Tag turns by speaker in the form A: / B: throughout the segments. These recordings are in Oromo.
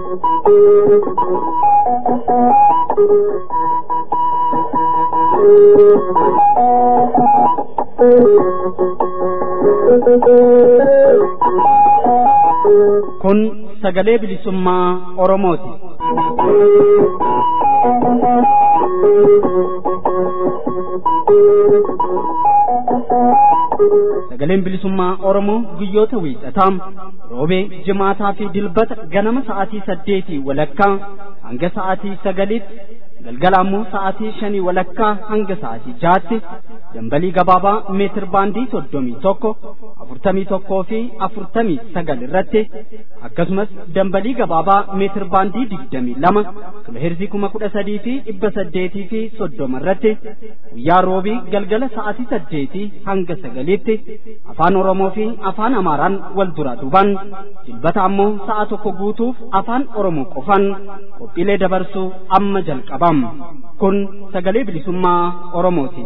A: Kun sagalee bilisummaa Oromooti. Sagaleen bilisummaa Oromoo guyyoota wiixataa roobee jimaataa fi dilbata ganama sa'aatii saddeetii walakkaa hanga sa'aatii sagaliitti galgala ammoo sa'aatii shanii walakkaa hanga sa'aatii jaatti dambalii gabaabaa meetir baandii soddomii tokko afurtamii tokkoo fi afurtamii sagal irratti akkasumas dambalii gabaabaa meetir baandii digdamii lama kiloheerzii kuma kudha sadii fi dhibba saddeetii fi soddoma irratti guyyaa roobii galgala sa'aatii saddeetii hanga sagaliitti afaan oromoo fi afaan amaaraan wal dura duban dilbata ammoo sa'a tokko guutuuf afaan oromoo qofan qophiilee dabarsuu amma jalqabam kun sagalee bilisummaa oromooti.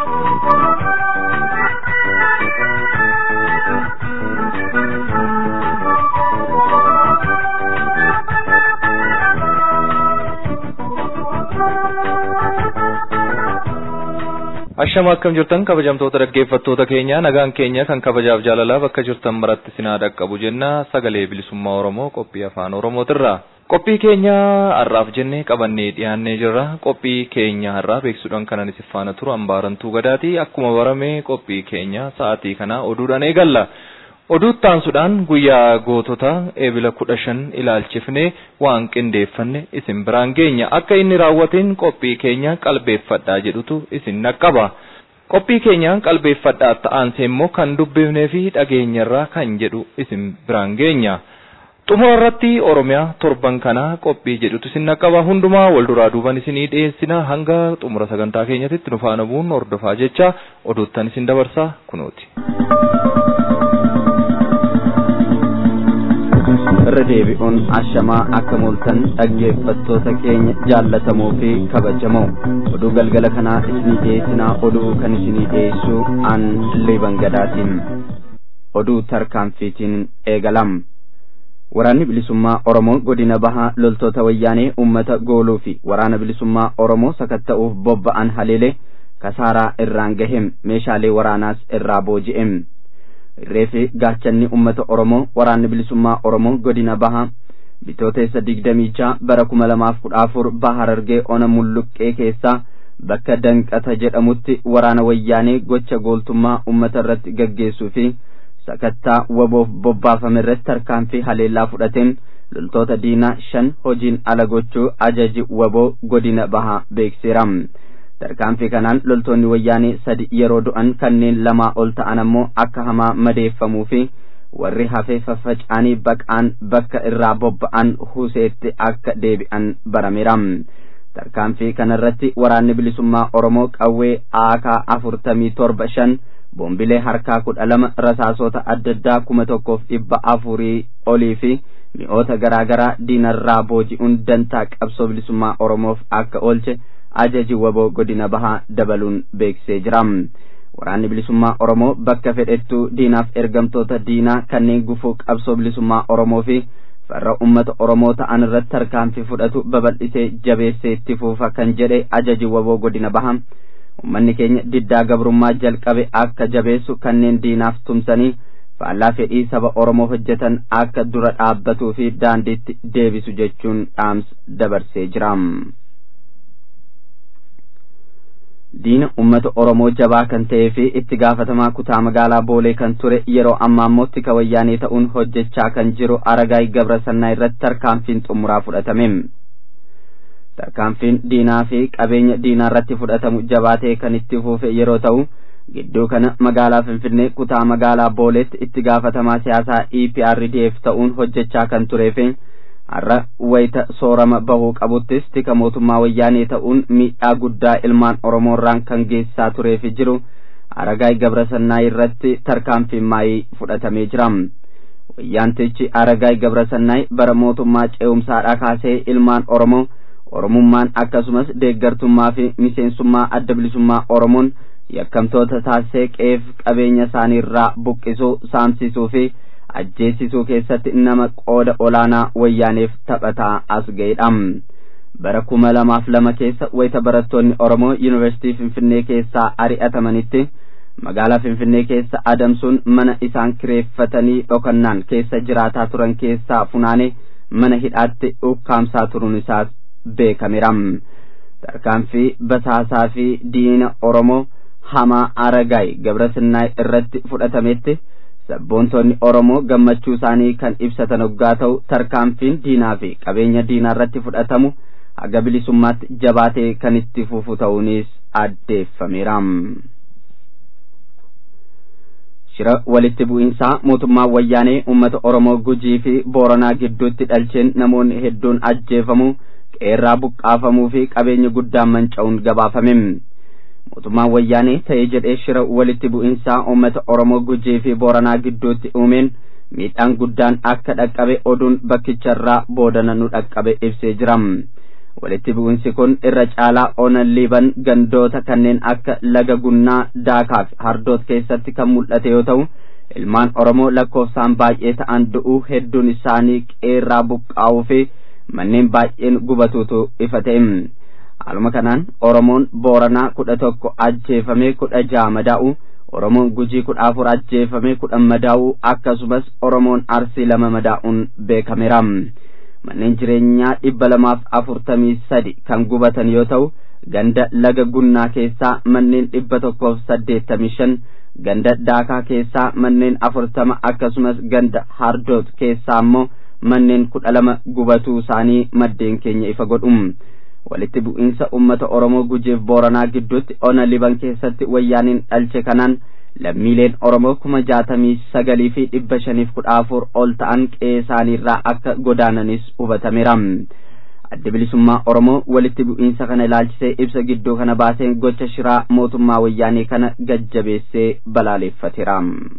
B: Ashama akkam jirtan kabajamtoota dhaggeeffattoota keenya nagaan keenya kan kabajaaf jaalalaa bakka jirtan maratti sinaa dhaqqabu jenna sagalee bilisummaa Oromoo qophii afaan Oromootirra. Qophii keenya har'aaf jennee qabannee dhiyaannee jirra. Qophii keenya har'aa beeksisuudhaan kanan isin faana turu hambaarantuu gadaati. Akkuma barame qophii keenya sa'aatii kana oduudhaan eegalla. Oduu taansuudhaan guyyaa gootota eebila kudha shan ilaalchifnee waan qindeeffanne isin biraan geenya. Akka inni raawwateen qophii keenya qalbeeffadhaa jedhutu isin naqqaba. Qophii keenya qalbeeffadhaa ta'aanse immoo kan dubbifnee fi dhageenyarraa kan jedhu isin biraan geenya. Xumura irratti Oromiyaa torban kana qophii jedhutu isin naqqaba. Hundumaa wal duraa duuban isinii dhiyeessina hanga xumura sagantaa keenyatti nu faana bu'uun hordofaa jecha oduuttan isin dabarsaa kunuuti.
C: irra deebi'uun ashamaa akka mul'atan dhaggeeffattoota keenya jaallatamoo fi kabajamoo oduu galgala kanaa isinii dhiyeessinaa oduu kan isinii dhiyeessu an liban gadaatiin oduu tarkaanfiitiin eegalam waraanni bilisummaa oromoo godina bahaa loltoota wayyaanee ummata gooluu fi waraana bilisummaa oromoo sakatta'uuf bobba'an haleelee kasaaraa irraan gahem meeshaalee waraanaas irraa booji'em reefi gaachanni ummata oromoo waraanni bilisummaa oromoo godina bahaa bitooteessa digdamii jaha bara kuma lamaaf kudha afur bahar argee ona mulluqqee keessaa bakka danqata jedhamutti waraana wayyaanee gocha gooltummaa ummata irratti gaggeessuu fi sakattaa waboof bobbaafame irratti tarkaanfii haleellaa fudhateen loltoota diinaa shan hojiin ala gochuu ajaji waboo godina bahaa beeksiseera. tarkaanfii kanaan loltoonni wayyaanee sadi yeroo du'an kanneen lamaa ol ta'an ammoo akka hamaa madeeffamuu fi warri hafee faffaca'anii baqaan bakka irraa bobba'an huseetti akka deebi'an barameera. tarkaanfii kanarratti waraanni bilisummaa oromoo qawwee aakaa afurtamii torba shan boombilee harkaa kudha lama rasaasota adda addaa kuma tokkoof dhibba afurii olii fi mi'oota garaa garaa diinarraa booji'uun dantaa qabsoo bilisummaa oromoof akka oolche ajaji waboo godina bahaa dabaluun beeksisee jira. Waraanni bilisummaa Oromoo bakka fedhettuu diinaaf ergamtoota diinaa kanneen gufuu qabsoo bilisummaa Oromoo fi farra uummata Oromoo ta'an irratti tarkaanfii fudhatu babal'isee jabeessee itti fuufa kan jedhe ajaji waboo godina bahaa. Uummanni keenya diddaa gabrummaa jalqabe akka jabeessu kanneen diinaaf tumsanii faallaa fedhii saba Oromoo hojjetan akka dura dhaabbatuu fi daandiitti deebisu jechuun dhaamsa dabarsee jira. diina ummata oromoo jabaa kan ta'ee fi itti gaafatamaa kutaa magaalaa boolee kan ture yeroo ammaa immoo tika wayyaanee ta'uun hojjechaa kan jiru aragaay gabra sannaa irratti tarkaanfiin xumuraa fudhatame tarkaanfiin diinaa fi qabeenya diinaa irratti fudhatamu jabaatee kan itti fuufe yeroo ta'u gidduu kana magaalaa finfinnee kutaa magaalaa booleetti itti gaafatamaa siyaasaa EPRDF ta'uun hojjechaa kan turee fi har'a wayita soorama bahuu qabuttis tika mootummaa wayyaanee ta'uun miidhaa guddaa ilmaan oromoorraan kan geessisaa turee fi jiru aragaay gabrasannaa irratti tarkaanfiin maayii fudhatamee jira wayyaantichi aragaay gabrasannaay bara mootummaa ce'umsaadhaa kaasee ilmaan oromoo oromummaan akkasumas deeggartummaa fi miseensummaa adda bilisummaa oromoon yakkamtoota taasisee qeef qabeenya isaanii irraa buqqisuu saamsisuu fi ajjeesisuu keessatti nama qooda olaanaa wayyaaneef taphataa as ga'edha. bara kuma lamaaf lama keessa wayita barattoonni Oromoo Yuunivarsiitii Finfinnee keessaa ari'atamanitti magaalaa Finfinnee keessa adamsuun mana isaan kireeffatanii dhokannaan keessa jiraataa turan keessaa funaanee mana hidhaatti ukkaamsaa turuun isaas beekameera. Tarkaanfii basaasaa fi diina Oromoo hamaa Aragaay Gabrasinnaa irratti fudhatametti sabboontonni Oromoo gammachuu isaanii kan ibsatan hoggaa ta'u tarkaanfiin diinaa fi qabeenya diinaa irratti fudhatamu haga bilisummaatti jabaatee kan itti fufu ta'uunis addeeffameera. Shira walitti bu'iinsaa mootummaa wayyaanee uummata Oromoo Gujii fi Booranaa gidduutti dhalcheen namoonni hedduun ajjeefamu qeerraa buqqaafamuu fi qabeenya guddaan manca'uun gabaafame. Mootummaan wayyaanee ta'ee jedhee shira walitti bu'iinsaa uummata Oromoo Gujii fi Booranaa gidduutti uumeen miidhaan guddaan akka dhaqqabe oduun bakkicharraa boodana nu dhaqqabe ibsee jira. walitti bu'insi kun irra caalaa onan liiban gandoota kanneen akka laga gunnaa daakaa fi hardoot keessatti kan mul'ate yoo ta'u ilmaan oromoo lakkoofsaan baay'ee ta'an du'uu hedduun isaanii qeerraa buqqaa'uu fi manneen baay'een gubatuutu ifa ta'e haaluma kanaan oromoon booranaa kudha tokko ajjeefamee kudha ja'a madaa'u oromoon gujii kudha afur ajjeefamee kudhan madaa'u akkasumas oromoon arsii lama madaa'uun beekameera. manneen jireenyaa dhibba lamaaf afurtamii sadi kan gubatan yoo ta'u ganda laga gunnaa keessaa manneen dhibba tokkoof saddeettamii shan ganda daakaa keessaa manneen afurtama akkasumas ganda hardoot keessaa ammoo manneen kudha lama gubatuu isaanii maddeen keenya ifa godhum walitti bu'iinsa ummata oromoo gujiif booranaa gidduutti ona liban keessatti wayyaaniin dhalche kanaan lammiileen oromoo kuma jaatamii sagalii fi dhibba shaniif kudha afur ol ta'an qe'ee isaaniirraa akka godaananis hubatameera adda bilisummaa oromoo walitti bu'iinsa kana ilaalchisee ibsa gidduu kana baaseen gocha shiraa mootummaa wayyaanee kana gajjabeessee balaaleeffateera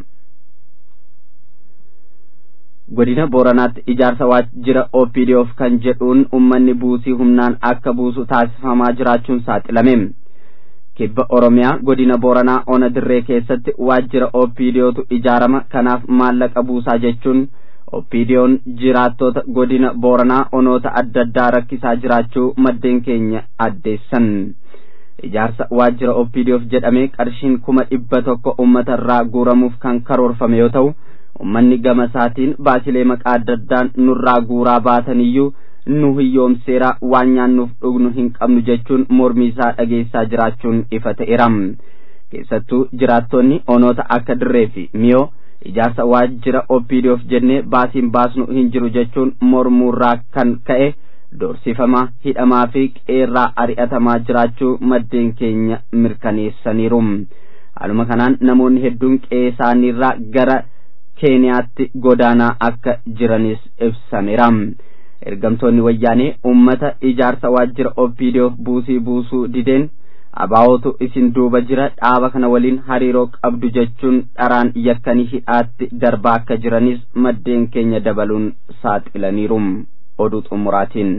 C: godina booranaatti ijaarsa waajjira opdoof kan jedhuun ummanni buusii humnaan akka buusu taasifamaa jiraachuun saaxilame kibba oromiyaa godina booranaa ona dirree keessatti waajjira opdootu ijaarama kanaaf maallaqa buusaa jechuun opdoon jiraattota godina booranaa onoota adda addaa rakkisaa jiraachuu maddeen keenya addeessan ijaarsa waajjira opdoof jedhamee qarshiin kuma dhibba tokko ummata irraa guuramuuf kan karoorfame yoo ta'u ummanni gama isaatiin baasilee maqaa adda addaan nurraa guuraa baataniyyuu nu hiyyoomseera waan nyaannuuf dhugnu hin qabnu jechuun mormii isaa dhageessaa jiraachuun ifa ta'eera keessattuu jiraattonni onoota akka dirree fi miyoo ijaarsa waajjira opdoof jennee baasiin baasnu hin jiru jechuun mormuurraa kan ka'e doorsifamaa hidhamaa fi qeerraa ari'atamaa jiraachuu maddeen keenya mirkaneessaniiru haaluma kanaan namoonni hedduun qe'ee isaaniirraa gara keeniyaatti godaanaa akka jiranis ibsameera ergamtoonni wayyaanee ummata ijaarsa waajjira opdoof buusii buusuu dideen abaawootu isin duuba jira dhaaba kana waliin hariiroo qabdu jechuun dharaan yakkanii hidhaatti darbaa akka jiranis maddeen keenya dabaluun saaxilaniiru oduu xumuraatiin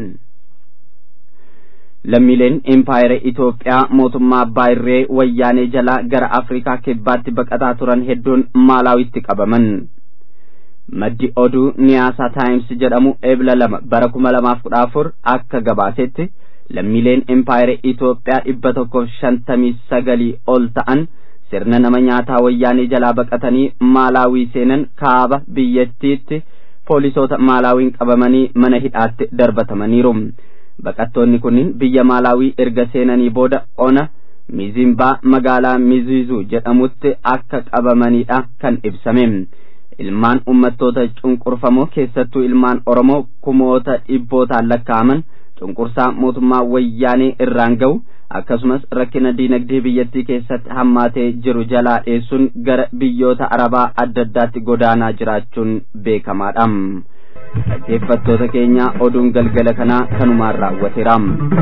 C: lammiileen impaayera Itoophiyaa mootummaa abbaa irree wayyaanee jalaa gara Afrikaa kibbaatti baqataa turan hedduun maalaawitti qabaman. maddi oduu niyaasaa taayims jedhamu ebla lama bara kuma lamaaf kudha afur akka gabaasetti lammiileen impaayera Itoophiyaa dhibba tokkoof shantamii sagalii ol ta'an sirna nama nyaataa wayyaanee jalaa baqatanii maalaawii seenan kaaba biyyattiitti poolisoota maalaawiin qabamanii mana hidhaatti darbatamaniiru. baqattoonni kunniin biyya maalaawii erga seenanii booda ona mizimbaa magaalaa miziizuu jedhamutti akka qabamanidha kan ibsame ilmaan ummattoota cunqurfamoo keessattuu ilmaan oromoo kumoota dhibbootaan lakkaa'aman cunqursaa mootummaa wayyaanee irraan ga'u akkasumas rakkina diinagdee biyyattii keessatti hammaatee jiru jalaa dheessuun gara biyyoota arabaa adda addaatti godaanaa jiraachuun beekamaadha. dhaggeeffattoota keenya oduun galgala kanaa kanumaan raawwateera.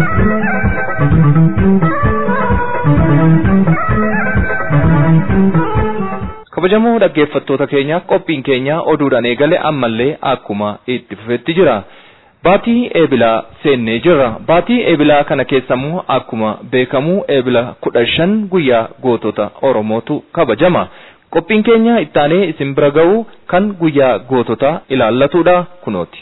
B: kabajamoo dhaggeeffattoota keenya qophiin keenya oduudhaan eegale ammallee akkuma itti fufetti jira. Baatii eebilaa seennee jirra. Baatii eebilaa kana keessammoo akkuma beekamu eebila kudha shan guyyaa gootota Oromootu kabajama. qophiin keenya ittaanee isin bira ga'u kan guyyaa goototaa ilaallatudha kunooti.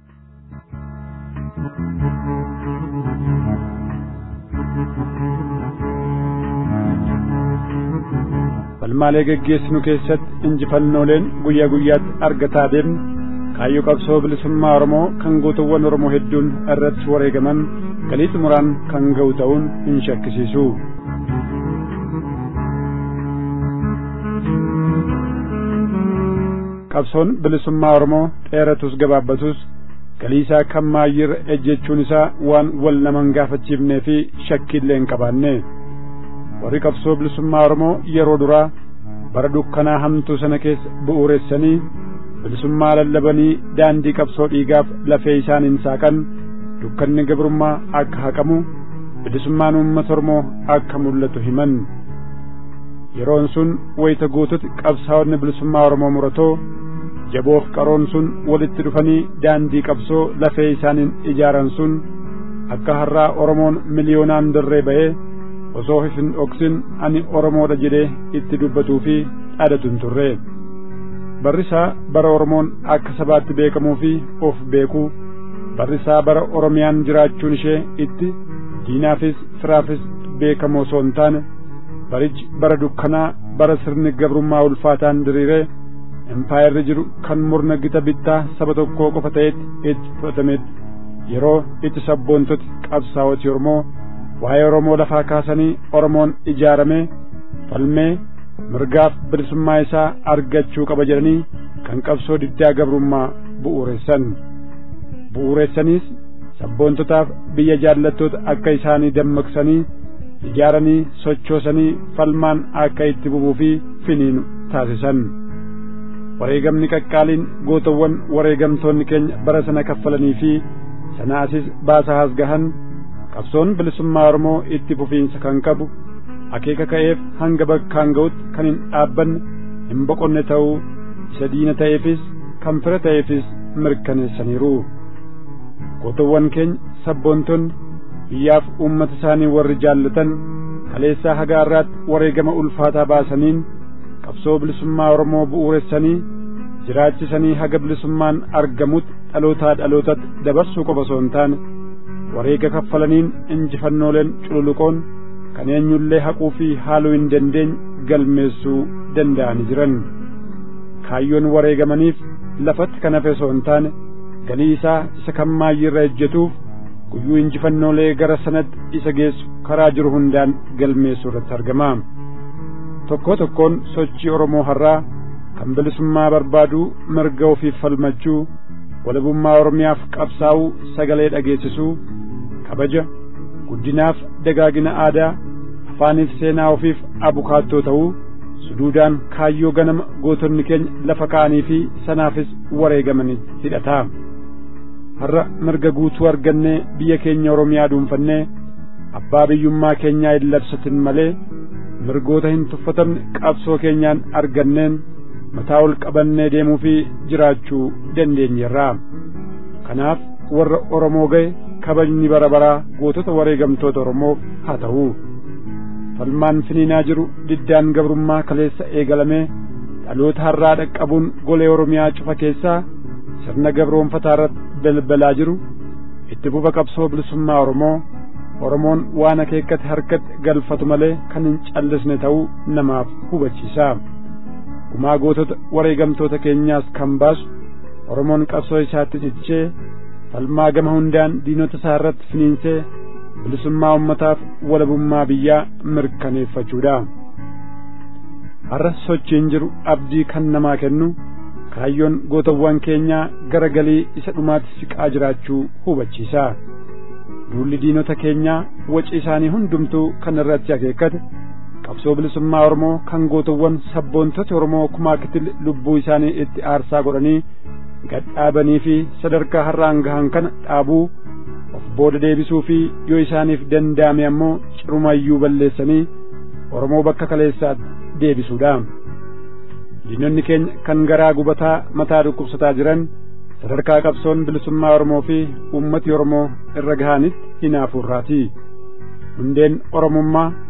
D: falmaalee geggeessinu keessatti injifannooleen guyyaa guyyaatti argataa deemne kaayyoo qabsoo bilisummaa Oromoo kan gootowwan Oromoo hedduun irratti wareegaman galii xumuraan kan ga'u ta'uun hin shakkisiisu. qabsoon bilisummaa Oromoo dheeratus gabaabbatus galii isaa kan maayyirra ejjechuun isaa waan wal naman gaafachiifnee fi shakkiillee hin qabaanne warri qabsoo bilisummaa Oromoo yeroo duraa bara dukkanaa hamtuu sana keessa bu'uuressanii bilisummaa lallabanii daandii qabsoo dhiigaaf lafee isaaniin saaqan dukkanni gabrummaa akka haqamu bilisummaan uummata Oromoo akka mul'atu himan yeroon sun wayita guututti qabsaa'onni bilisummaa Oromoo muratoo jaboof qaroon sun walitti dhufanii daandii qabsoo lafee isaaniin ijaaran sun akka har'aa Oromoon miliyoonaan dirree ba'ee osoo hin dhoksin ani Oromoodha jedhee itti dubbatuu fi dhaadatu hin turre. Barrisaa bara Oromoon akka sabaatti beekamuu fi of beekuu barrisaa bara Oromiyaan jiraachuun ishee itti diinaafis firaafis beekamoo osoo hin taane barichi bara dukkanaa bara sirni gabrummaa ulfaataan diriiree empaayirri jiru kan murna gita bittaa saba tokkoo qofa ta'etti itti fudhatametti yeroo itti sabboontoti qabsaa'oti Oromoo waa'ee Oromoo lafaa kaasanii Oromoon ijaaramee falmee mirgaaf bilisummaa isaa argachuu qaba jedhanii kan qabsoo diddaa gabrummaa bu'uuressan bu'uuressaniis sabboontotaaf biyya jaallattoota akka isaanii dammaqsanii ijaaranii sochoosanii falmaan akka itti bubuu fi finiinu taasisan wareegamni qaqqaaliin gootawwan wareegamtoonni keenya bara sana kaffalanii fi sanaasis baasa hasgahan qabsoon bilisummaa Oromoo itti fufiinsa kan qabu akeeka ka'eef hanga bakkaan ga'utti kan hin dhaabbanne hin boqonne ta'uu isa diina ta'eefis kan fira ta'eefis mirkaneessaniiru gootawwan keenya sabboontonni biyyaaf uummata isaanii warri jaallatan kaleessaa haga har'aatti wareegama ulfaataa baasaniin qabsoo bilisummaa Oromoo bu'uuressanii jiraachisanii haga bilisummaan argamutti dhalootaa dhalootatti dabarsuu qofa osoo hin taane wareega kaffalaniin injifannooleen cululuqoon kan eenyullee haquu fi haaluu hin dandeenye galmeessuu danda'anii jiran kaayyoon wareegamaniif lafatti kan hafe osoo hin taane galii isaa isa kan maayyirra ejjetuuf guyyuu injifannoolee gara sanatti isa geessu karaa jiru hundaan galmeessuu irratti argama tokkoo tokkoon sochii Oromoo har'aa kan bilisummaa barbaaduu mirga ofiif falmachuu walabummaa Oromiyaaf qabsaa'uu sagalee dhageessisuu kabaja guddinaaf dagaagina aadaa afaaniif seenaa ofiif abukaattoo ta'uu suduudaan kaayyoo ganama gootonni keenya lafa ka'anii fi sanaafis wareegamanii hidhataa har'a mirga guutuu argannee biyya keenya Oromiyaa dhuunfannee abbaa biyyummaa keenyaa hin labsatin malee mirgoota hin tuffatamne qabsoo keenyaan arganneen mataa ol qabannee deemuu fi jiraachuu dandeenyerra kanaaf warra Oromoo ga'e kabajni bara baraa gootota wareegamtoota Oromoof haa ta'u falmaan finiinaa jiru diddaan gabrummaa kaleessa eegalamee dhaloota har'aa dhaqqabuun golee Oromiyaa cufa keessaa sirna gabroonfataa irratti balbalaa jiru itti fufa qabsoo bilisummaa Oromoo Oromoon waan akeekkate harkatti galfatu malee kan hin callisne ta'uu namaaf hubachiisa. Gumaa gootota wareegamtoota keenyaas kan baasu Oromoon qabsoo isaatti cichee falmaa gama hundaan diinota isaa irratti finiinsee bilisummaa ummataaf walabummaa biyyaa mirkaneeffachuudha. Har'a sochiin jiru abdii kan namaa kennu kaayyoon gootawwan keenyaa gara galii isa dhumaatti siqaa jiraachuu hubachiisa. Duulli diinota keenyaa waci isaanii hundumtuu kan irratti akeekkate qabsoo bilisummaa Oromoo kan gootawwan sabboontota Oromoo kumaa kitil lubbuu isaanii itti aarsaa godhanii gadhaabanii fi sadarkaa har'aan gahan kana dhaabuu of booda deebisuu fi yoo isaaniif danda'ame ammoo cirumayyuu balleessanii Oromoo bakka kaleessaatti deebisuudha. Diinonni keenya kan garaa gubataa mataa dhukkubsataa jiran sadarkaa qabsoon bilisummaa Oromoo fi uummati Oromoo irra gahanitti hinaafuurraati. Hundeen Oromummaa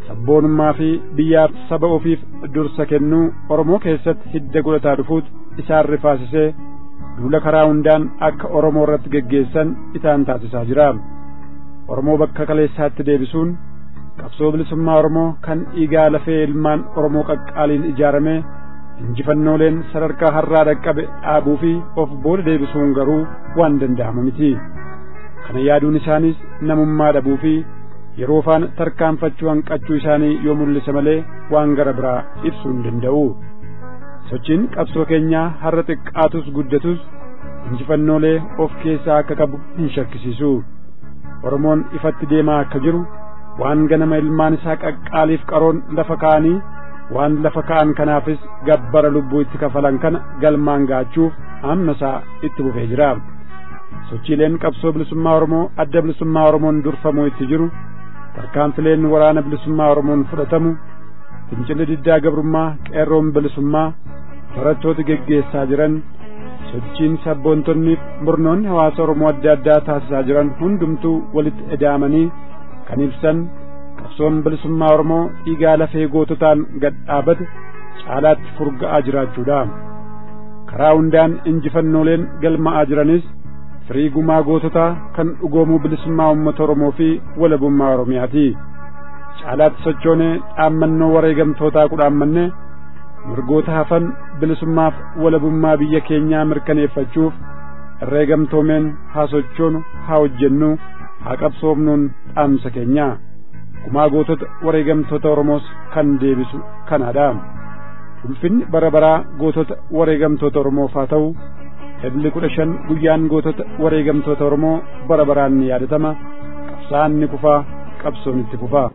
D: sabboonummaa fi biyyaaf saba ofiif dursa kennuu oromoo keessatti hidda godhataa dhufuut isaan rifaasisee duula karaa hundaan akka oromoo irratti geggeessan isaan taasisaa jira oromoo bakka kaleessaatti deebisuun qabsoo bilisummaa oromoo kan dhiigaa lafee ilmaan oromoo qaqqaaliin ijaarame injifannooleen sadarkaa har'aa dhaqqabe dhaabuu fi of booda deebisuun garuu waan danda'amu miti kana yaaduun isaanis namummaa dhabuu fi yeroo faan tarkaanfachuu hanqachuu isaanii yoo mul'ise malee waan gara biraa ibsuu hin danda'u sochiin qabsoo keenyaa har'a xiqqaatus guddatus injifannoolee of keessaa akka qabu hin shakkisiisu oromoon ifatti deemaa akka jiru waan ganama ilmaan isaa qaqqaaliif qaroon lafa ka'anii waan lafa ka'an kanaafis gabbara lubbuu itti kafalan kana galmaan gaachuuf hamma isaa itti bufee jira sochiileen qabsoo bilisummaa oromoo adda bilisummaa oromoon durfamuu itti jiru tarkaanfileen waraana bilisummaa oromoon fudhatamu fincilli diddaa gabrummaa qeerroon bilisummaa barattooti geggeessaa jiran sochiin sabboontonni murnoonni hawaasa oromoo adda addaa taasisaa jiran hundumtuu walitti edaamanii kan ibsan qabsoon bilisummaa oromoo dhiigaa lafee goototaan gad dhaabate caalaatti furga'aa jiraachuudha karaa hundaan injifannooleen galma'aa jiranis firii gumaa goototaa kan dhugoomuu bilisummaa uummata oromoo fi walabummaa oromiyaati caalaatti sochoonee dhaammannoo wareegamtootaa kudhaammanne mirgoota hafan bilisummaaf walabummaa biyya keenyaa mirkaneeffachuuf herreegamtoomeen haa sochoonu haa hojjennu haa qabsoomnuun dhaamsa keenya gumaa gootota wareegamtoota oromoos kan deebisu kanaadha ulfinni bara baraa gootota wareegamtoota oromoof haa ta'u ebli kudha shan guyyaan gootota wareegamtoota oromoo bara baraan ni yaadatama qabsaan ni kufaa qabsoon itti kufaa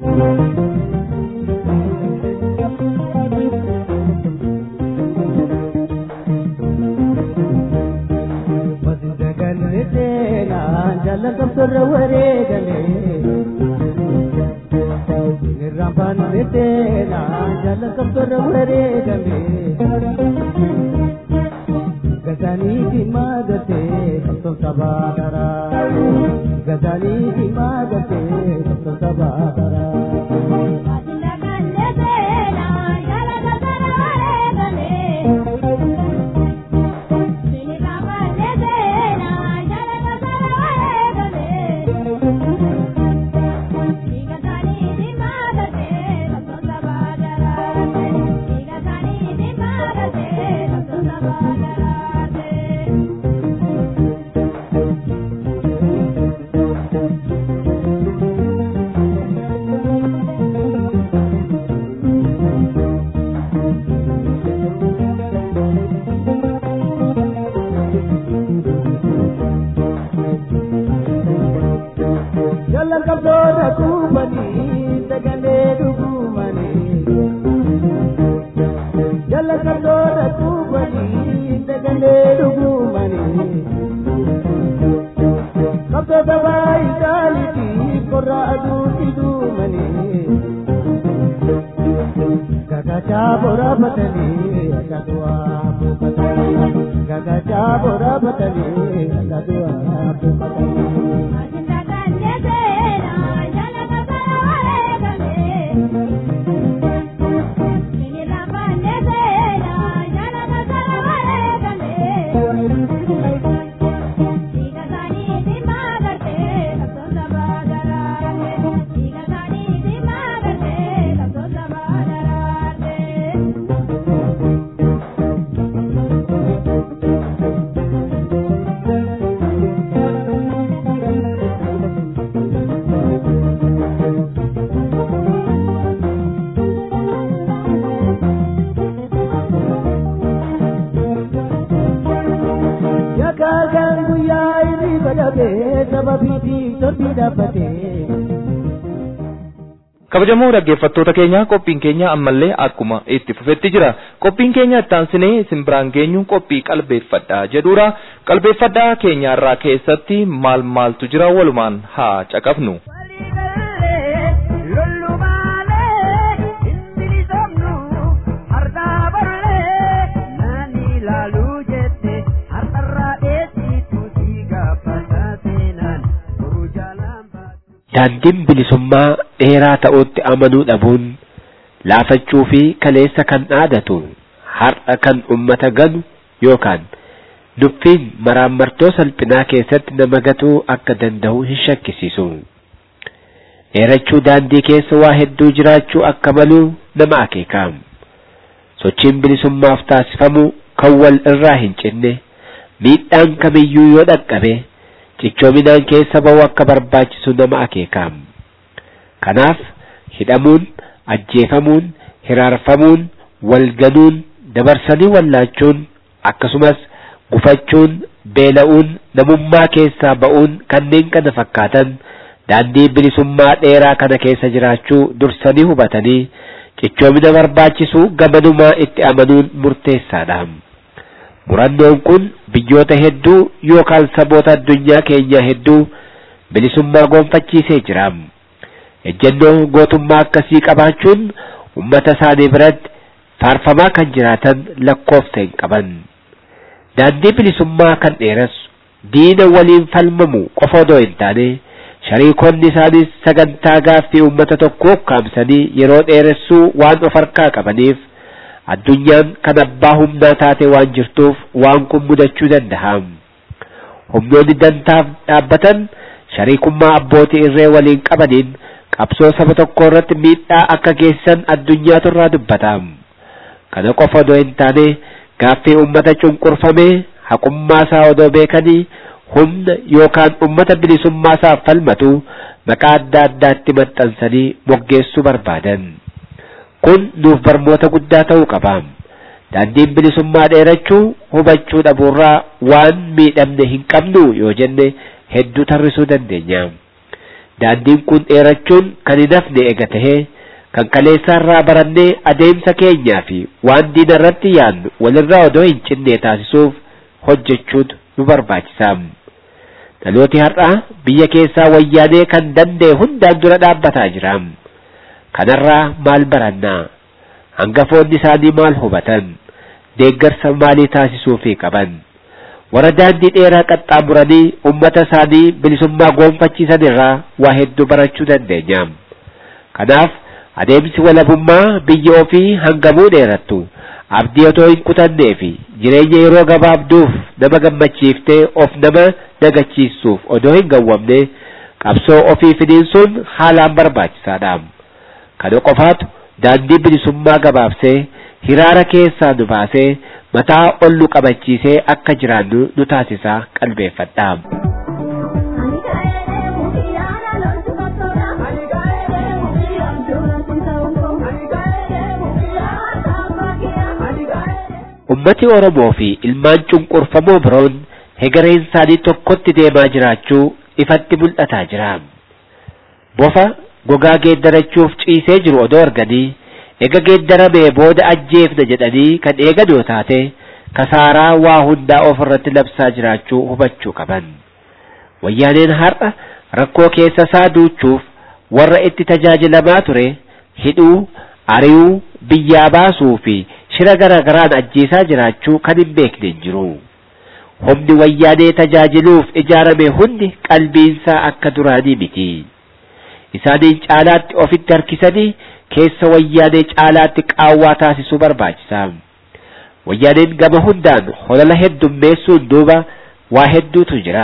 E: jalakamtorra wareegale nirrambaan netteena jalakamtorra wareegame gazaniiti maagate qabsoon sabaa daraa gazaniiti maagate qabsoon sabaa daraa
B: kabajamoo dhaggeeffattoota keenya qophiin keenya ammallee akkuma itti fufetti jira qophiin keenya ittaansinee isin biraan geenyu qophii qalbeeffadhaa jedhuudha qalbeeffadhaa keenyaarraa keessatti maal maaltu jira walumaan haa caqafnu.
F: daandiin bilisummaa dheeraa ta'utti amanuu dhabuun laafachuu fi kaleessa kan dhaadatu har'a kan ummata ganu yookaan dubbiin maraammartoo salphinaa keessatti nama gatuu akka danda'u hin shakkisiisu. Dheerachuu daandii keessa waa hedduu jiraachuu akka malu nama akeeka. Sochiin bilisummaaf taasifamu kan wal irraa hin cinne miidhaan kamiyyuu yoo dhaqqabe cichoominaan keessa ba'u akka barbaachisu nama akeeka. Kanaaf hidhamuun, ajjeefamuun, hiraarfamuun, walganuun, dabarsanii wallaachuun akkasumas gufachuun, beela'uun, namummaa keessaa ba'uun kanneen kana fakkaatan daandii bilisummaa dheeraa kana keessa jiraachuu dursanii hubatanii cichoomina barbaachisu gamanumaa itti amanuun murteessaadha. Murannoon kun biyyoota hedduu yookaan saboota addunyaa keenyaa hedduu bilisummaa gonfachiisee jira. Ejjennoo gootummaa akkasii qabaachuun ummata isaanii biratti faarfamaa kan jiraatan lakkoofsa hin qaban. Daandii bilisummaa kan dheeressu diina waliin falmamu qofa odoo hin taane shariikonni isaanis sagantaa gaaffii uummata tokkoo kaamsanii yeroo dheeressuu waan of harkaa qabaniif addunyaan kan abbaa humnaa taate waan jirtuuf waan kun mudachuu danda'a. Humnoonni dantaaf dhaabbatan shariikummaa abbootii irree waliin qabaniin qabsoo saba tokko irratti miidhaa akka geessisan addunyaatu irraa dubbata. Kana qofa odoo hin taane gaaffii uummata cunqurfamee haqummaa isaa odoo beekanii humna yookaan ummata bilisummaa isaaf falmatu maqaa adda addaatti maxxansanii moggeessuu barbaadan. Kun nuuf barmoota guddaa ta'uu qaba. Daandiin bilisummaa dheerachuu hubachuu dhabuurraa waan miidhamne hin qabnu yoo jenne hedduu tarrisuu dandeenya. Daandiin kun dheerachuun kan hin hafne ega tahee kan kaleessaarraa barannee adeemsa keenyaa fi waan diina irratti yaadnu walirraa odoo hin cinne taasisuuf hojjechuutu nu barbaachisa. Dhalooti har'aa biyya keessaa wayyaanee kan danda'e hundaan dura dhaabbataa jira. Kanarraa maal barannaa? Hangafoonni isaanii maal hubatan? Deeggarsa maalii taasisuufii qaban? Warra daandii dheeraa qaxxaamuranii ummata isaanii bilisummaa goonfachiisan irraa waa hedduu barachuu dandeenya. Kanaaf adeemsi walabummaa biyya ofii hangamuu dheerattu abdii otoo hin kutannee fi jireenya yeroo gabaabduuf nama gammachiiftee of nama nagachiisuuf odoo hin gawwamne qabsoo ofii finiinsuun haalaan barbaachisaadha. Kana qofaatu daandii bilisummaa gabaabsee hiraara keessaa nu baasee mataa ol nu qabachiisee akka jiraannu nu taasisaa qalbeeffadha. Ummati Oromoo fi ilmaan cunqurfamoo biroon hegareen isaanii tokkotti deemaa jiraachuu ifatti mul'ataa jira. Bofa gogaa geeddarachuuf ciisee jiru odoo arganii ega geeddaramee booda ajjeefna jedhanii kan eegan yoo taate kasaaraa waa hundaa of irratti labsaa jiraachuu hubachuu qaban. Wayyaaneen har'a rakkoo keessa isaa duuchuuf warra itti tajaajilamaa ture hidhuu, ari'uu, biyyaa baasuu fi shira garaa garaan ajjeesaa jiraachuu kan hin beekne hin jiru. Humni wayyaanee tajaajiluuf ijaarame hundi qalbiinsaa akka duraanii miti. Isaaniin caalaatti ofitti harkisanii keessa wayyaanee caalaatti qaawwaa taasisuu barbaachisa. Wayyaaneen gama hundaan holala heddummeessuun duuba waa hedduutu jira.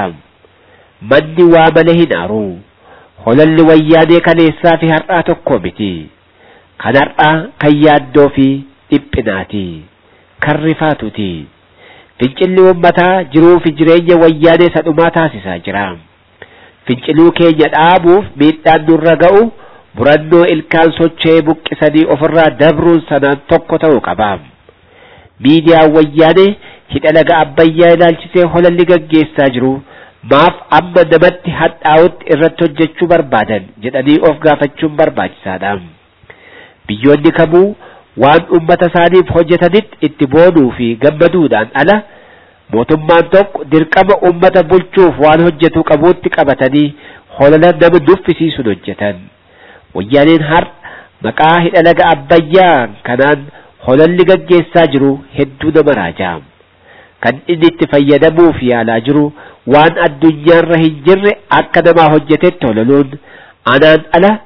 F: Manni waa malee hin aaru. Holalli wayyaanee kaleessaa fi har'aa tokko miti. Kan har'aa kan yaaddoo fi dhiphinaati. Kan rifaatuti. Fincilli uummataa jiruu fi jireenya wayyaanee sadhumaa taasisaa jira. Finciluu keenya dhaabuuf miidhaan nurra ga'u murannoo ilkaan socho'ee buqqisanii ofirraa dabruun sanaan tokko ta'uu qaba. Miidiyaan wayyaanee hidha laga abbayyaa ilaalchisee holalli gaggeessaa jiru maaf amma namatti hadhaa'utti irratti hojjechuu barbaadan jedhanii of gaafachuun barbaachisaadha. Biyyoonni kamuu waan uummata isaaniif hojjetanitti itti boonuu fi gammaduudhaan ala mootummaan tokko dirqama uummata bulchuuf waan hojjetu qabuutti qabatanii holala nama duffisiisuun hojjetan. Wayyaaneen har'a maqaa hidha laga abbayyaa kanaan holalli gaggeessaa jiru hedduu nama raajaa. Kan inni itti fayyadamuuf yaalaa jiru waan addunyaarra hin jirre akka namaa hojjetetti holaluun anaan ala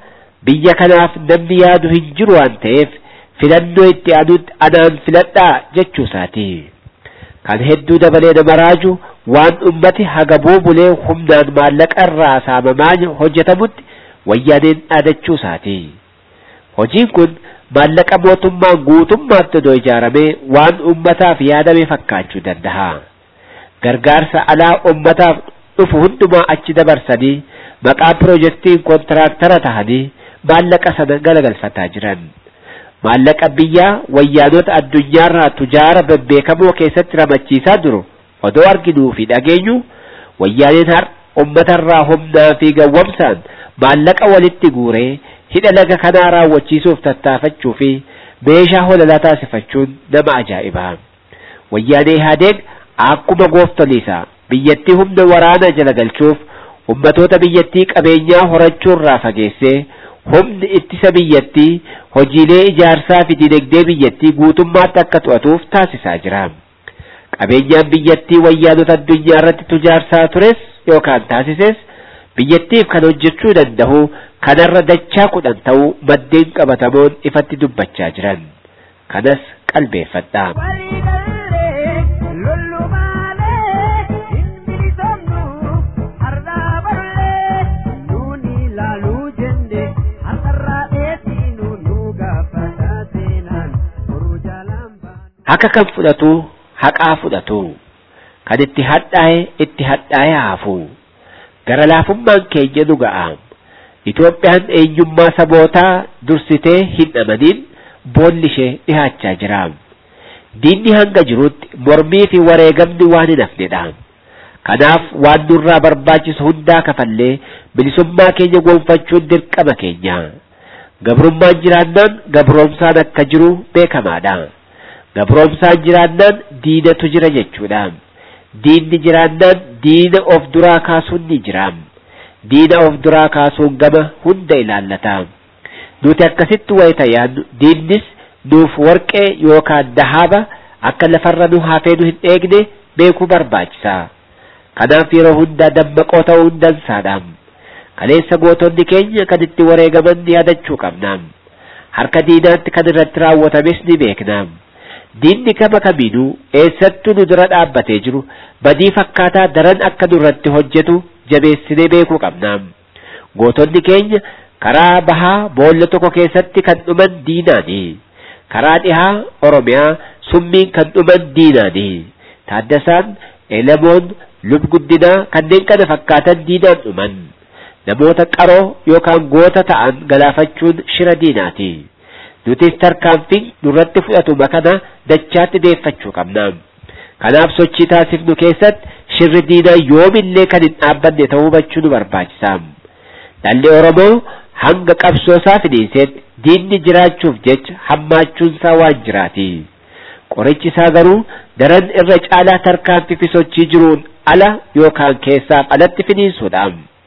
F: biyya kanaaf namni yaadu hin jiru waan ta'eef filannoo itti aanutti anaan filadhaa jechuu isaati. Kan hedduu dabalee nama raaju waan ummati haga buubulee humnaan maallaqa irraa saamamaa hojjetamutti wayyaaneen dhaadachuu isaati. Hojiin kun maallaqa mootummaan guutummaatti odoo ijaaramee waan ummataaf yaadame fakkaachuu danda'a. Gargaarsa alaa ummataaf dhufu hundumaa achi dabarsanii maqaa piroojeektiin kontiraaktara tahanii maallaqa sana galagalfataa jiran. Maallaqa biyyaa wayyaanota addunyaarraa tujaara bebbeekamoo keessatti ramachiisaa jiru odoo arginuu fi dhageenyu wayyaaneen har ummatarraa humnaa fi gawwamsaan maallaqa walitti guuree hidha laga kanaa raawwachiisuuf tattaafachuu fi meeshaa holalaa taasifachuun nama ajaa'ibaa. Wayyaanee Ihaadeeg akkuma gooftoliisa biyyattii humna waraanaa jala galchuuf ummatoota biyyattii qabeenyaa horachuurraa fageessee humni ittisa biyyattii hojiilee ijaarsaa fi dinagdee biyyattii guutummaatti akka to'atuuf taasisaa jira. Qabeenyaan biyyattii wayyaanota addunyaa irratti tujaarsaa tures yookaan taasises biyyattiif kan hojjechuu danda'u kanarra dachaa kudhan ta'uu maddeen qabatamoon ifatti dubbachaa jiran. Kanas qalbeeffadhaa. Haka kan fudhatu haqaa fudhatu kan itti hadhaa'e itti hadhaa'e haafu gara laafummaan keenya nu ga'a Itoophiyaan eenyummaa sabootaa dursitee hin amaniin boolli ishee dhihaachaa jira diinni hanga jirutti mormii fi wareegamni waan hin hafnedha kanaaf waan nurraa barbaachisu hundaa kafallee bilisummaa keenya gonfachuun dirqama keenya gabrummaan jiraannaan gabroomsaan akka jiru beekamaadha. gabroomsaan jiraannaan diinatu jira jechuudha diinni jiraannaan diina of duraa kaasuun ni jira diina of duraa kaasuun gama hunda ilaallata nuti akkasitti wayita yaadnu diinnis nuuf warqee yookaan dahaaba akka lafarra nu hafee nu hin eegne beekuu barbaachisa kanaaf yeroo hunda dammaqoo ta'uun dansaadha kaleessa gootonni keenya kan itti wareegaman yaadachuu qabna harka diinaatti kan irratti raawwatames ni beekna diinni kama kamiinuu eessattuu nu dura dhaabbatee jiru badii fakkaataa daran akka nurratti hojjetu jabeessinee beekuu qabna gootonni keenya karaa bahaa boolla tokko keessatti kan dhuman diinaani karaa dhihaa oromiyaa summiin kan dhuman diinaani taaddasaan elamoon lubguddinaa kanneen kana fakkaatan diinaan dhuman namoota qaroo yookaan goota ta'an galaafachuun shira diinaati nutis tarkaanfiin nurratti fudhatuma kana dachaatti deeffachuu qabna kanaaf sochii taasifnu keessatti shirri diinaa yoomillee kan hin dhaabbanne ta'uu hubachuu nu barbaachisa dhalli oromoo hanga qabsoosaa finiisetti diinni jiraachuuf jecha hammaachuunsaa waan jiraati qorichi isaa garuu daran irra caalaa tarkaanfii fi sochii jiruun ala yookaan keessaaf alatti finiisuudha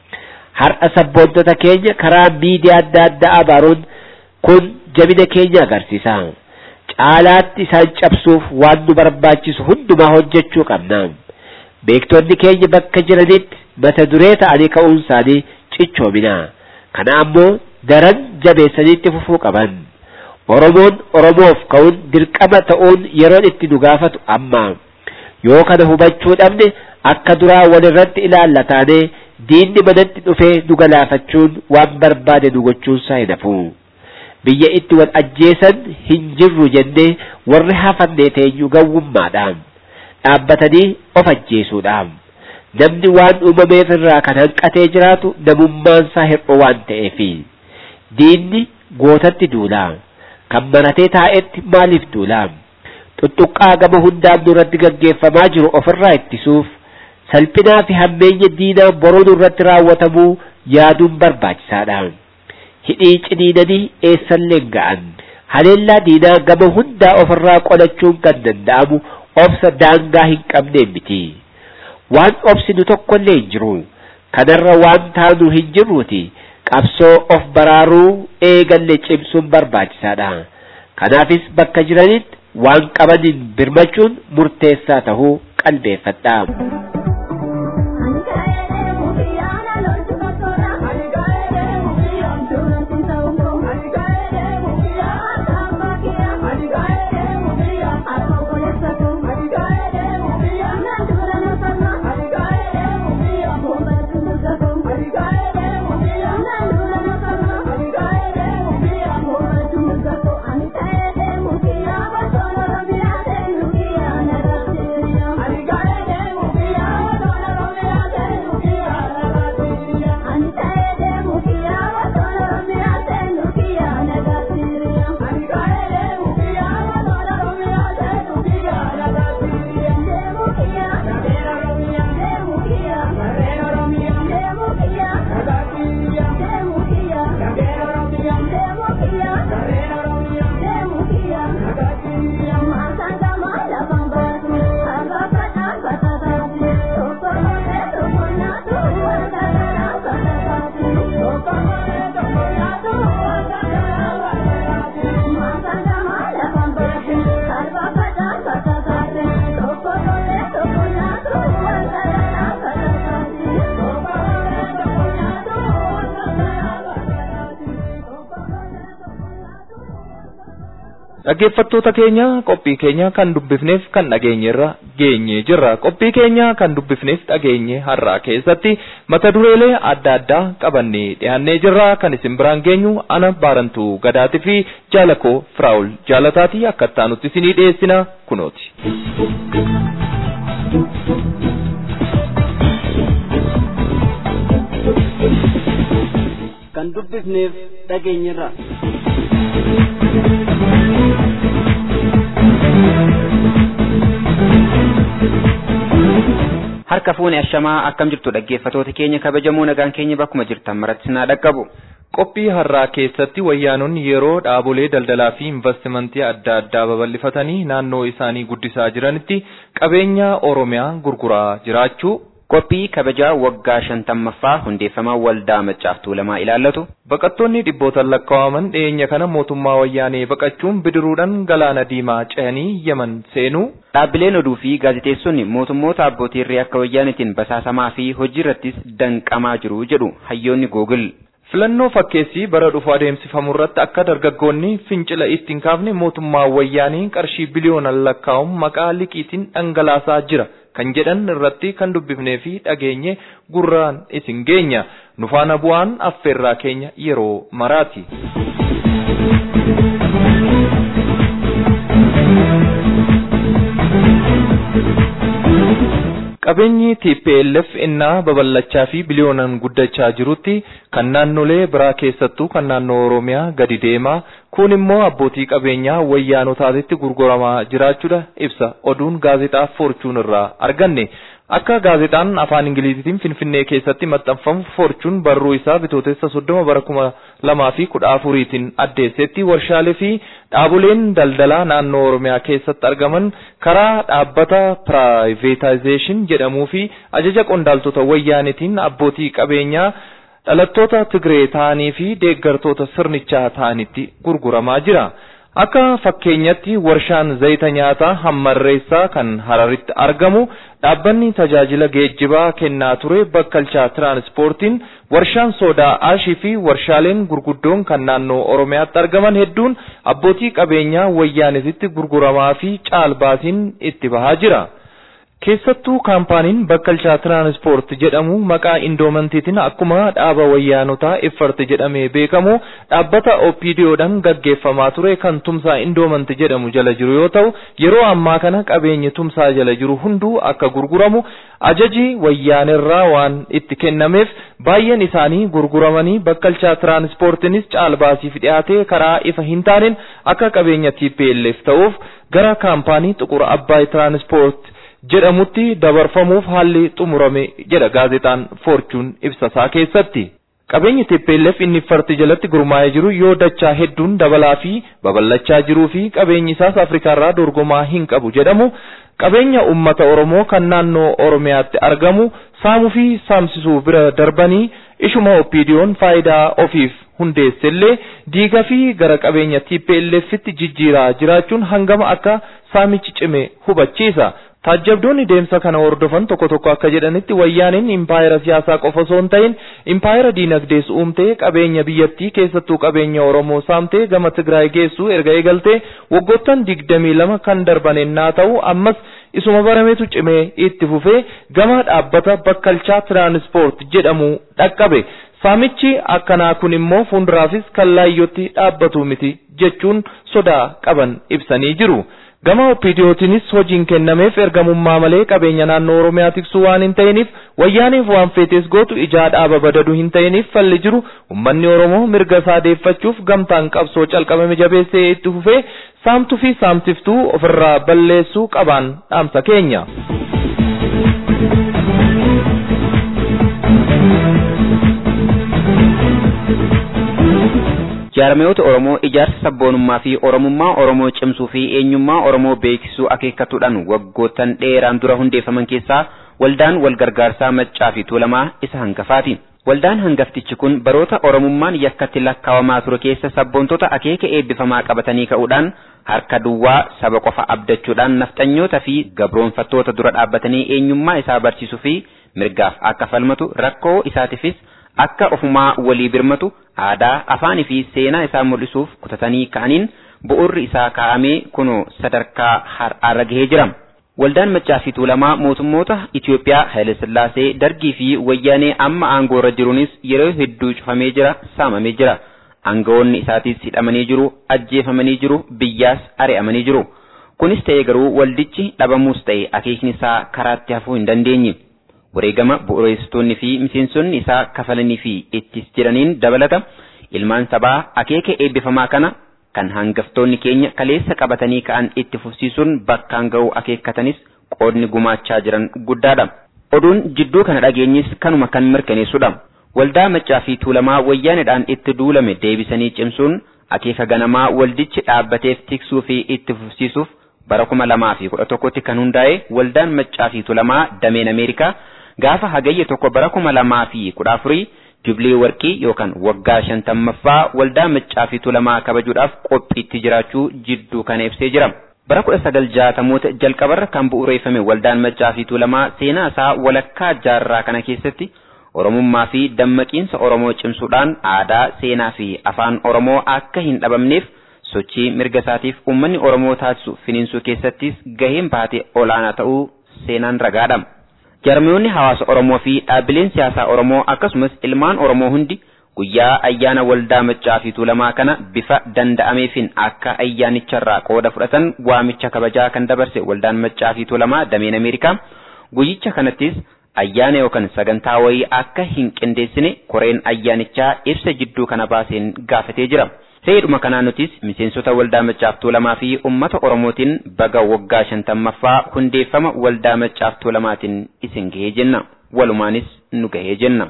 F: har'a sabboontota keenya karaa miidiyaa adda addaa abaaruun kun jabina keenya agarsiisa caalaatti isaan cabsuuf waan nu barbaachisu hundumaa hojjechuu qabna beektonni keenya bakka jiranitti mata duree ta'anii ka'uun isaanii cichoomina kana ammoo daran jabeessaniitti fufuu qaban oromoon oromoof ka'uun dirqama ta'uun yeroon itti nu gaafatu amma yoo kana hubachuu dhabne akka duraa walirratti ilaallataanee diinni manatti dhufee nu galaafachuun waan barbaade nu gochuunsaa hin hafu biyya itti wal ajjeesan hin jirru jennee warri hafannee teenyu gawwummaadhaan dhaabbatanii of ajjeesuudhaan namni waan uumameef irraa kan hanqatee jiraatu namummaansaa hir'u waan ta'eefi diinni gootatti duulaa kan maratee taa'etti maaliif duulaa xuxuqqaa gama hundaan nurratti gaggeeffamaa jiru ofirraa ittisuuf salphinaa fi hammeenya diinaa boroo nurratti raawwatamuu yaaduun barbaachisaadha hidhii ciniinanii eessallee ga'an haleellaa diinaa gama hundaa ofirraa qolachuun kan danda'amu obsa daangaa hin qabneen miti waan obsinu tokkollee hin jiru kanarra waan taanu hin jirruuti qabsoo of baraaruu eegalle cimsuun barbaachisaadha kanaafis bakka jiranitti waan qabaniin birmachuun murteessaa tahuu qalbeeffadha.
G: Ani
B: Dhaggeeffattoota keenya qophii keenya kan dubbifneef kan dhageenyerra geenye jirra. Qophii keenya kan dubbifneef dhageenye har'aa keessatti mata dureelee adda addaa qabannee dhiyaannee jirra. Kan isin biraan geenyu ana baarantuu gadaatii fi jaalakoo firaa'ul jaalataati akka ittaanutti isinii dhiyeessina kunooti.
A: kan dubbifneef dhageenyerra.
C: Harka fuuni ashamaa akkam jirtu dhaggeeffatoota keenya kabajamoo nagaan keenya bakkuma jirtan maratti sinaa dhaqqabu.
B: Qophii har'aa keessatti wayyaanonni yeroo dhaabolee daldalaa fi investimentii adda addaa babal'ifatanii naannoo isaanii guddisaa jiranitti qabeenya Oromiyaa gurguraa jiraachuu
C: Qophii kabajaa waggaa shantammaffaa hundeeffamaa waldaa maccaaf tuulamaa ilaallatu.
B: Baqattoonni dhibbootaan lakkaa'aman dhiyeenya kana mootummaa wayyaanee baqachuun bidiruudhaan galaana diimaa ce'anii Yemen seenuu.
C: Dhaabbileen oduu fi gaazexeessonni mootummoota abbootii irree akka wayyaanitiin basaasamaa fi hojii irrattis danqamaa jiru jedhu hayyoonni Googil.
B: Filannoo fakkeessii bara dhufu adeemsifamu irratti akka dargaggoonni fincila ittiin kaafne mootummaa wayyaanii qarshii biliyoonaan lakkaa'uun maqaa liqiitiin dhangalaasaa jira kan jedhan irratti kan dubbifnee fi dhageenye gurraan isin geenya. Nufaana bu'aan affeerraa keenya yeroo maraati. Qabeenyi TPLF innaa babal'achaa fi biliyoonaan guddachaa jirutti kan naannolee biraa keessattuu kan naannoo Oromiyaa gadi deemaa kun immoo abbootii qabeenyaa wayyaanotaatitti gurguramaa jiraachuudha ibsa oduun gaazexaa Forchuun irraa arganne. Akka gaazexaan afaan Ingiliziitiin Finfinnee keessatti maxxanfamu Forchuun barruu isaa bitootessa soddoma bara kuma lamaa fi kudha afuriitiin addeessetti warshaalee fi dhaaboleen daldalaa naannoo Oromiyaa keessatti argaman karaa dhaabbata piraayiveetaayizeeshin jedhamuu fi ajaja qondaaltota wayyaanitiin abbootii qabeenyaa dhalattoota Tigree ta'anii fi deeggartoota sirnichaa ta'anitti gurguramaa jira. Akka fakkeenyatti warshaan zayita nyaataa hammarreessaa kan Hararitti argamu dhaabbanni tajaajila geejjibaa kennaa ture bakkalchaa tiraanspoortiin warshaan soodaa aashii fi warshaaleen gurguddoon kan naannoo Oromiyaatti argaman hedduun abbootii qabeenyaa wayyaanisitti gurguramaa fi caalbaasiin itti bahaa jira. Keessattuu kaampaaniin bakkalchaa tiraanspoort jedhamu maqaa indoomantiitiin akkuma dhaaba wayyaanotaa effarte jedhamee beekamu dhaabbata OPDOdhaan gaggeeffamaa ture kan tumsaa indoomanti jedhamu jala jiru yoo ta'u yeroo ammaa kana qabeenyi tumsaa jala jiru hunduu akka gurguramu ajaji wayyaanerraa waan itti kennameef baay'een isaanii gurguramanii bakkalchaa tiraanspoortiinis caalbaasiif dhiyaatee karaa ifa hin taaneen akka qabeenya TPLF ta'uuf gara kaampaanii xuqur abbaay tiraanspoort jedhamutti dabarfamuuf haalli xumurame jedha gaazexaan Forchuun ibsasaa keessatti. Qabeenyi TPLF inni farti jalatti gurmaa'ee jiru yoo dachaa hedduun dabalaa fi babal'achaa jiruu fi qabeenyi isaas Afrikaarraa dorgomaa hin qabu jedhamu qabeenya uummata Oromoo kan naannoo Oromiyaatti argamu saamuu fi saamsisuu bira darbanii ishuma OPDO'n faayidaa ofiif hundeessellee diigaa fi gara qabeenya TPLFitti jijjiiraa jiraachuun hangama akka saamichi cime hubachiisa. Taajjabdoonni deemsa kana hordofan tokko tokko akka jedhanitti wayyaaniin impaayera siyaasaa qofa osoo hin ta'in impaayera diinagdees uumtee qabeenya biyyattii keessattuu qabeenya Oromoo saamtee gama Tigraay geessuu erga eegaltee waggoottan digdamii lama kan darban ennaa ta'u ammas isuma barametu cimee itti fufee gama dhaabbata bakkalchaa tiraanspoort jedhamu dhaqqabe. Saamichi akkanaa kun immoo fuulduraafis kallaayyootti dhaabbatu miti jechuun sodaa qaban ibsanii jiru. Gama OPDOtiinis hojiin kennameef ergamummaa malee qabeenya naannoo Oromiyaa tiksuu waan hin ta'iniif wayyaaniif waan feetes gootu ijaa dhaaba badadu hin ta'iniif falli jiru uummanni Oromoo mirga isaa deeffachuuf gamtaan qabsoo calqabame jabeessee itti fufee saamtuu fi saamsiftuu ofirraa balleessuu qabaan dhaamsa keenya.
C: Jaarmiyoota Oromoo ijaarsa sabboonummaa fi Oromummaa Oromoo cimsuu fi eenyummaa Oromoo beeksisuu akeekkatuudhaan waggoottan dheeraan dura hundeeffaman keessaa waldaan wal gargaarsaa maccaa fi tuulamaa isa hangafaati. Waldaan hangaftichi kun baroota Oromummaan yakkatti lakkaawamaa ture keessa sabboontota akeeka eebbifamaa qabatanii ka'uudhaan harka duwwaa saba qofa abdachuudhaan nafxanyoota fi gabroonfattoota dura dhaabbatanii eenyummaa isaa barsiisuu fi mirgaaf akka falmatu rakkoo isaatiifis akka ofumaa walii birmatu aadaa afaanii fi seenaa isaa mul'isuuf kutatanii ka'aniin
G: bu'uurri isaa kaa'amee kunoo sadarkaa har'aarra gahee jira. Waldaan Maccaa fi Tuulamaa mootummoota Itiyoophiyaa Haayile Sillaasee Dargii fi Wayyaanee amma aangoo irra jiruunis yeroo hedduu cufamee jira, saamamee jira. Aangawoonni isaatiis hidhamanii jiru, ajjeefamanii jiru, biyyaas ari'amanii jiru. Kunis ta'ee garuu waldichi dhabamuus ta'e akeekni isaa karaatti hafuu hin dandeenye. Wareegama bu'uureessitoonni fi miseensonni isaa kafalanii fi ittis jiraniin dabalata ilmaan sabaa akeeka eebbifamaa kana kan hangaftoonni keenya kaleessa qabatanii ka'an itti fufsiisuun bakkaan ga'uu akeekkatanis qoodni gumaachaa jiran guddaadha. Oduun jidduu kana dhageenyis kanuma kan mirkaneessudha. Waldaa Maccaa fi Tuulamaa wayyaanedhaan itti duulame deebisanii cimsuun akeeka ganamaa waldichi dhaabbateef tiksuu fi itti fufsiisuuf bara kuma lamaa fi kudha tokkotti kan hundaa'e waldaan Maccaa fi Tuulamaa dameen Ameerikaa gaafa hagayya tokko bara kuma lamaa fi kudha afurii jubilee warqii yookaan waggaa shantammaffaa waldaa maccaa fi tuulamaa kabajuudhaaf qophiitti jiraachuu jidduu kana ibsee jira. Bara kudha sagal jaatamoota jalqabarra kan bu'uureeffame waldaan maccaa fi tuulamaa seenaa isaa walakkaa jaarraa kana keessatti Oromummaa fi dammaqiinsa Oromoo cimsuudhaan aadaa, seenaa fi afaan Oromoo akka hin dhabamneef sochii mirga isaatiif uummanni Oromoo taasisu finiinsuu keessattis gaheen baate olaanaa ta'uu seenaan ragaadha. Jarmiyoonni hawaasa Oromoo fi dhaabbileen siyaasaa Oromoo akkasumas ilmaan Oromoo hundi guyyaa ayyaana waldaa maccaa fi tuulamaa kana bifa danda'ameefin akka ayyaanicharraa qooda fudhatan waamicha kabajaa kan dabarse waldaan maccaa fi tuulamaa dameen Ameerikaa guyyicha kanattis ayyaana yookaan sagantaa wayii akka hin qindeessine koreen ayyaanichaa ibsa jidduu kana baaseen gaafatee jira. Seedhuma kanaan nutis miseensota waldaa maccaaf tuulamaa fi uummata Oromootiin baga waggaa shantammaffaa hundeeffama waldaa maccaaf tuulamaatiin isin gahee jenna. Walumaanis nu gahee jenna.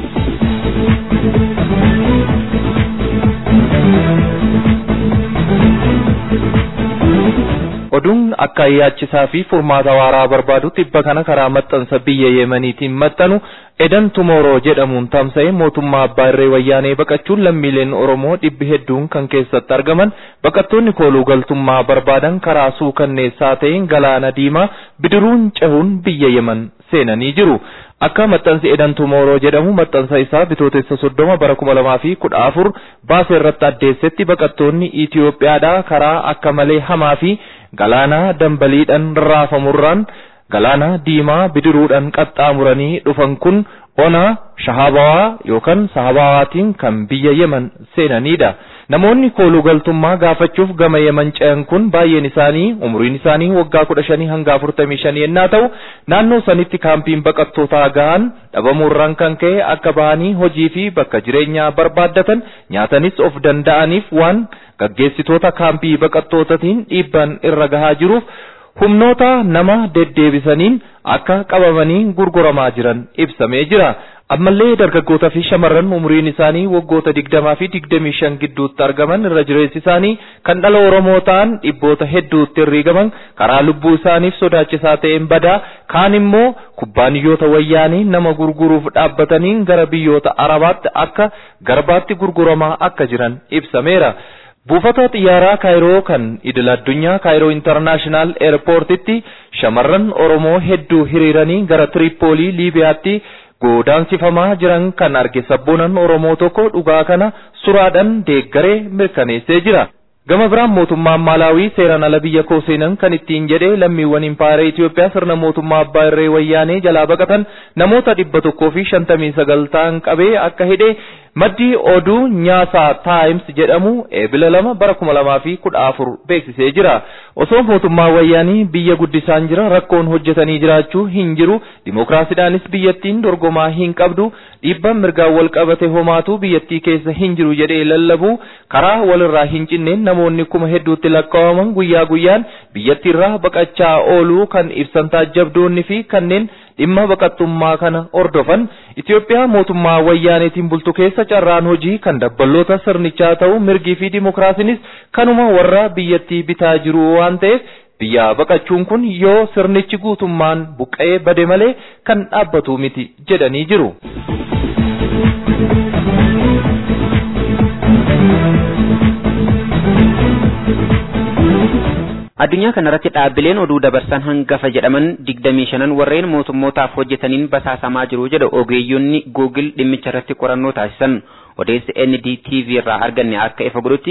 B: Oduun akka yaachisaa fi furmaata waaraa barbaadu tibba kana karaa maxxansa biyya Yemeniitiin maxxanu Edan Tumooroo jedhamuun tamsa'e mootummaa abbaa irree wayyaanee baqachuun lammiileen Oromoo dhibbi hedduun kan keessatti argaman baqattoonni kooluu galtummaa barbaadan karaa suukanneessaa ta'een galaana diimaa bidiruun cehuun biyya Yemen seenanii jiru. Akka maxxansi Edan Tumooroo jedhamu maxxansa isaa bitootessa soddoma bara kuma lamaa fi kudha afur baasee irratti addeessetti baqattoonni Itiyoophiyaadhaa karaa akka malee hamaa fi galaana dambaliidhaan raafamurraan galaana diimaa bidiruudhaan qaxxaamuranii dhufan kun ona shahabawaa yookaan sahabawaatiin kan biyya Yemen seenanidha. Namoonni kooluu galtummaa gaafachuuf gama Yemen ce'an kun baay'een isaanii umuriin isaanii waggaa kudha shanii hanga afurtamii shanii yennaa ta'u naannoo sanitti kaampiin baqattootaa gahan dhabamuurraan kan ka'e akka bahanii hojii fi bakka jireenyaa barbaaddatan nyaatanis of danda'aniif waan gaggeessitoota kaampii baqattootatiin dhiibban irra gahaa jiruuf humnoota nama deddeebisaniin akka qabamanii gurguramaa jiran ibsamee jira. Ammallee dargaggoota fi shamarran umuriin isaanii waggoota digdamaa fi digdamii shan gidduutti argaman irra jireessi isaanii kan dhala Oromoo ta'an dhibboota hedduutti herrigaman karaa lubbuu isaaniif sodaachisaa ta'een badaa kaan immoo kubbaaniyyoota wayyaanii nama gurguruuf dhaabbataniin gara biyyoota Arabaatti akka garbaatti gurguramaa akka jiran ibsameera. Buufata xiyyaaraa Kaayiroo kan idil addunyaa Kaayiroo Intarnaashinaal Eerpoortitti shamarran Oromoo hedduu hiriiranii gara Tiriippoolii Liibiyaatti godaansifamaa jiran kan arge sabboonaan Oromoo tokko dhugaa kana suraadhaan deeggaree mirkaneessee jira. Gama biraan mootummaan Maalaawii seeraan ala biyya koo seenan kan ittiin jedhee lammiiwwan impaayera Itoophiyaa sirna mootummaa abbaa irree wayyaanee jalaa baqatan namoota dhibba tokkoo fi shantamii sagal ta'an qabee akka hidhe maddi oduu nyaasaa taayims jedhamu eebila lama bara kuma lamaa fi kudha afur beeksisee jira. Osoo mootummaa wayyaanii biyya guddisaan jira rakkoon hojjetanii jiraachuu hin jiru dimookiraasiidhaanis biyyattiin dorgomaa hin qabdu dhiibbaan mirgaan wal qabate homaatu biyyattii keessa hin jiru jedhee lallabu karaa walirraa hin cinneen namoonni kuma hedduutti lakkaa'aman guyyaa guyyaan biyyattiirraa baqachaa ooluu kan ibsan taajjabdoonni fi kanneen dhimma baqattummaa kana ordofan Itoophiyaa mootummaa wayyaaneetiin bultu keessa carraan hojii kan dabballoota sirnichaa ta'u mirgii fi dimookiraasiinis kanuma warra biyyattii bitaa jiru waan ta'eef biyya baqachuun kun yoo sirnichi guutummaan buqqa'ee bade malee kan dhaabbatu miti jedhanii jiru.
G: Addunyaa kanarratti dhaabbileen oduu dabarsan hangafa jedhaman digdamii shanan warreen mootummootaaf hojjetaniin basaasamaa jiru jedha ogeeyyonni Google dhimmicha irratti qorannoo taasisan odeessi NDTV irraa arganne akka ifa godhutti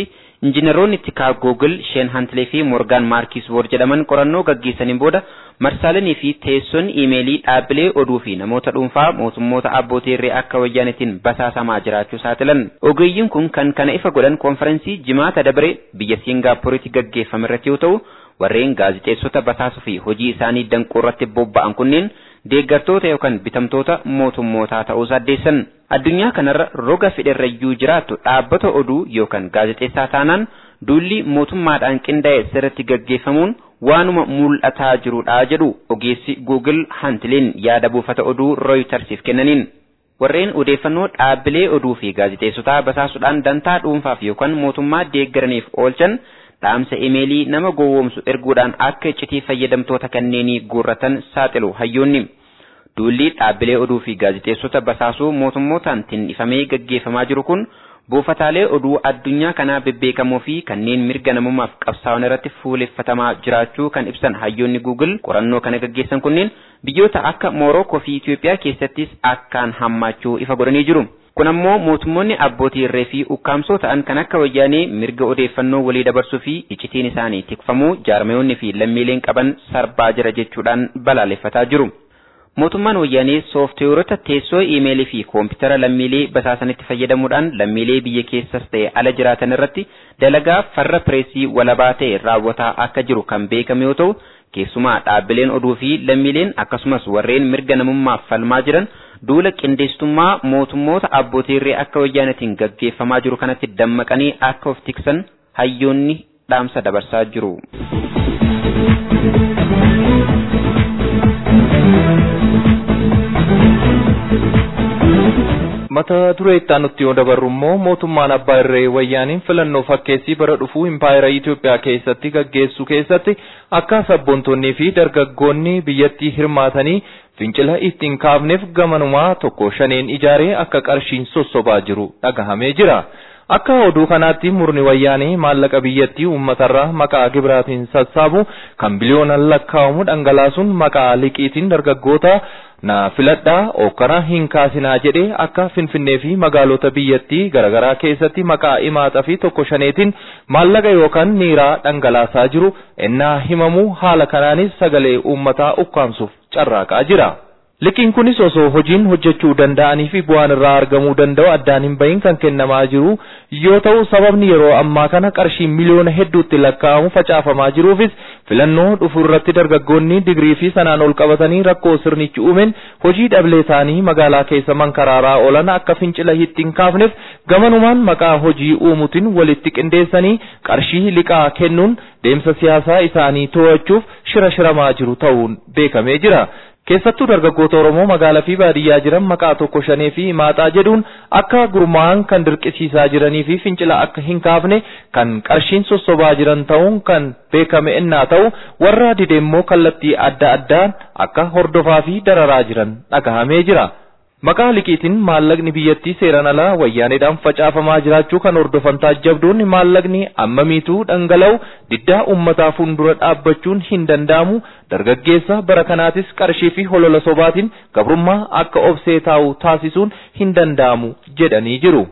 G: Injiinaroonni tikaa Google, Sheen Hantilee fi Morgaan Maarkis Boor jedhaman qorannoo gaggeessaniin booda marsaalenii fi teessoon iimeelii dhaabbilee oduu fi namoota dhuunfaa mootummoota abbootii irree akka wayyaanetiin basaasamaa jiraachuu saaxilan. Ogeeyyiin kun kan kana ifa godhan konferensii jimaata dabre biyya Siingaappooritti gaggeeffame irratti yoo ta'u, warreen gaazixeessota basaasuu fi hojii isaanii danquu irratti bobba'an kunneen deeggartoota yookaan bitamtoota mootummootaa ta'uu addeessan. Addunyaa kanarra roga fedherrayyuu jiraattu dhaabbata oduu yookaan gaazexeessaa taanaan duulli mootummaadhaan qindaa'e sirriitti gaggeeffamuun waanuma mul'ataa jirudha jedhu ogeessi Google Hantileen yaada buufata oduu Rooyitersiif kennaniin. Warreen odeeffannoo dhaabbilee oduu fi gaazexeessotaa basaasuudhaan dantaa dhuunfaaf yookaan mootummaa deeggaraniif oolchan dhaamsa imeelii nama gowwoomsu erguudhaan akka iccitii fayyadamtoota kanneenii guurratan saaxilu hayyoonni. Duulli dhaabbilee oduu fi gaazexeessota basaasuu mootummootaan tinnifamee gaggeeffamaa jiru kun buufataalee oduu addunyaa kanaa bebbeekamoo fi kanneen mirga namummaaf qabsaa'an irratti fuuleffatamaa jiraachuu kan ibsan hayyoonni Google qorannoo kana gaggeessan kunneen biyyoota akka Moorookoo fi Itoophiyaa keessattis akkaan hammaachuu ifa godhanii jiru. Kun ammoo mootummoonni abbootii irree fi ukkaamsoo ta'an kan akka wayyaanee mirga odeeffannoo walii dabarsuu fi iccitiin isaanii tikfamuu jaarmayoonni fi lammiileen qaban sarbaa jira jechuudhaan balaaleffataa jiru. Mootummaan wayyaanee sooftiweerota teessoo iimeelii fi koompitara lammiilee basaasanitti fayyadamuudhaan lammiilee biyya keessas ta'e ala jiraatan irratti dalagaa farra pireesii walabaa ta'e raawwataa akka jiru kan beekame yoo ta'u keessumaa dhaabbileen oduu fi lammiileen akkasumas warreen mirga namummaaf falmaa jiran duula qindeessitummaa mootummoota abbootii irree akka wayyaanatiin gaggeeffamaa jiru kanatti dammaqanii akka of tiksan hayyoonni dhaamsa dabarsaa jiru.
B: mata duree itti aanutti yoo dabarru immoo mootummaan abbaa irree wayyaaniin filannoo fakkeessii bara dhufuu impaayera Itoophiyaa keessatti gaggeessu keessatti akka sabboontonnii fi dargaggoonni biyyattii hirmaatanii fincila ittiin kaafneef gamanumaa tokko shaneen ijaaree akka qarshiin sossobaa jiru dhagahamee jira. Akka oduu kanaatti murni wayyaanee maallaqa biyyattii uummatarraa maqaa gibiraatiin sassaabu kan biliyoonaan lakkaa'amu dhangalaasuun maqaa liqiitiin dargaggoota na filadhaa okkara hin kaasinaa jedhee akka finfinnee fi magaalota biyyattii garaagaraa keessatti maqaa imaaxaa fi tokko shaneetiin maallaqa yookaan niiraa dhangalaasaa jiru ennaa himamu haala kanaanis sagalee uummataa ukkaamsuuf carraaqaa jira. Liqiin kunis osoo hojiin hojjechuu danda'anii fi bu'aan irraa argamuu danda'u addaan hin bahin kan kennamaa jiru yoo ta'u sababni yeroo ammaa kana qarshii miliyoona hedduutti lakkaa'amu facaafamaa jiruufis filannoo dhufu irratti dargaggoonni digirii fi sanaan ol qabatanii rakkoo sirnichi uumeen hojii dhablee isaanii magaalaa keessa mankaraaraa oolan akka fincila hin kaafneef gamanumaan maqaa hojii uumuutiin walitti qindeessanii qarshii liqaa kennuun deemsa siyaasaa isaanii to'achuuf shira shiramaa jiru ta'uun beekamee jira. keessattuu dargaggoota Oromoo magaalaa fi baadiyyaa jiran maqaa tokko shanee fi maaxaa jedhuun akka gurmaa'an kan dirqisiisaa jiranii fi fincila akka hin kaafne kan qarshiin sossobaa jiran ta'uun kan beekame ennaa ta'u warra dideemmoo kallattii adda addaan akka hordofaa fi dararaa jiran dhagahamee jira. Maqaa liqiitiin maallaqni biyyattii seeran alaa wayyaaneedhaan facaafamaa jiraachuu kan hordofan taajjabdoonni maallaqni ammamiituu dhangala'u diddaa uummataa fuuldura dhaabbachuun hin danda'amu dargaggeessa bara kanaatis qarshii fi holola sobaatiin gabrummaa akka obsee taa'u taasisuun hin danda'amu jedhanii jiru.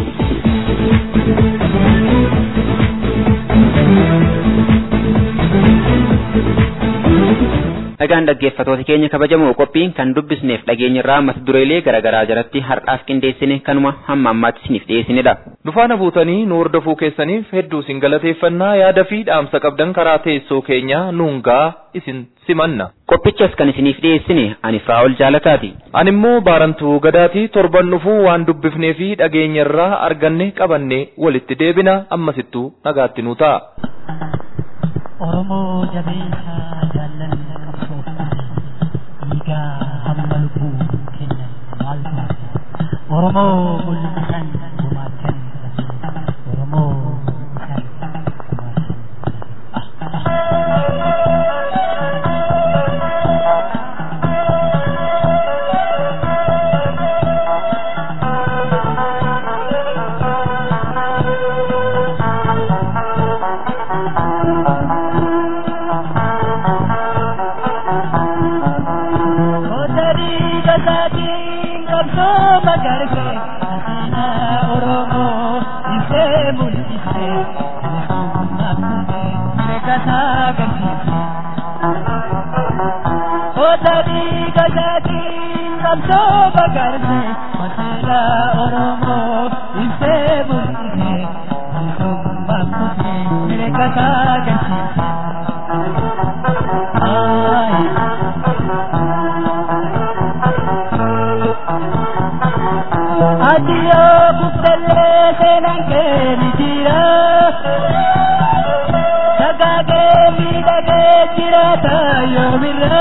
G: Dhagaan dhaggeeffatoota keenya kabajamoo qophiin kan dubbisneef dhageenyarraa mata dureelee garaagaraa jalatti har'aaf qindeessine kanuma hamma ammaatti isiniif dhiyeessinedha.
B: Dufaana buutanii nu hordofuu keessaniif hedduu isin galateeffannaa yaada fi dhaamsa qabdan karaa teessoo keenyaa nuungaa isin simanna.
G: Qophichas kan isiniif dhiyeessine ani Firaa'ol Jaalataati.
B: Ani immoo baarantuu gadaatii torban dhufuu waan dubbifnee fi dhageenyarraa arganne qabannee walitti deebina ammasittuu nagaatti nu ta'a.
H: Oromoo jabeessa jaallanni qabsoofne dhiigaa hamma lubbuu kennan maal taate Oromoo mul'isan gumaachan Oromoo mul'isan gumaachan. Oromoo ibsee mul'isee bilisummaa kuufee mirga isaa galchiisee. Adiyoo buffellee seenaan kee ni jira. Sagaagee miidhagee jiraata yoomirra.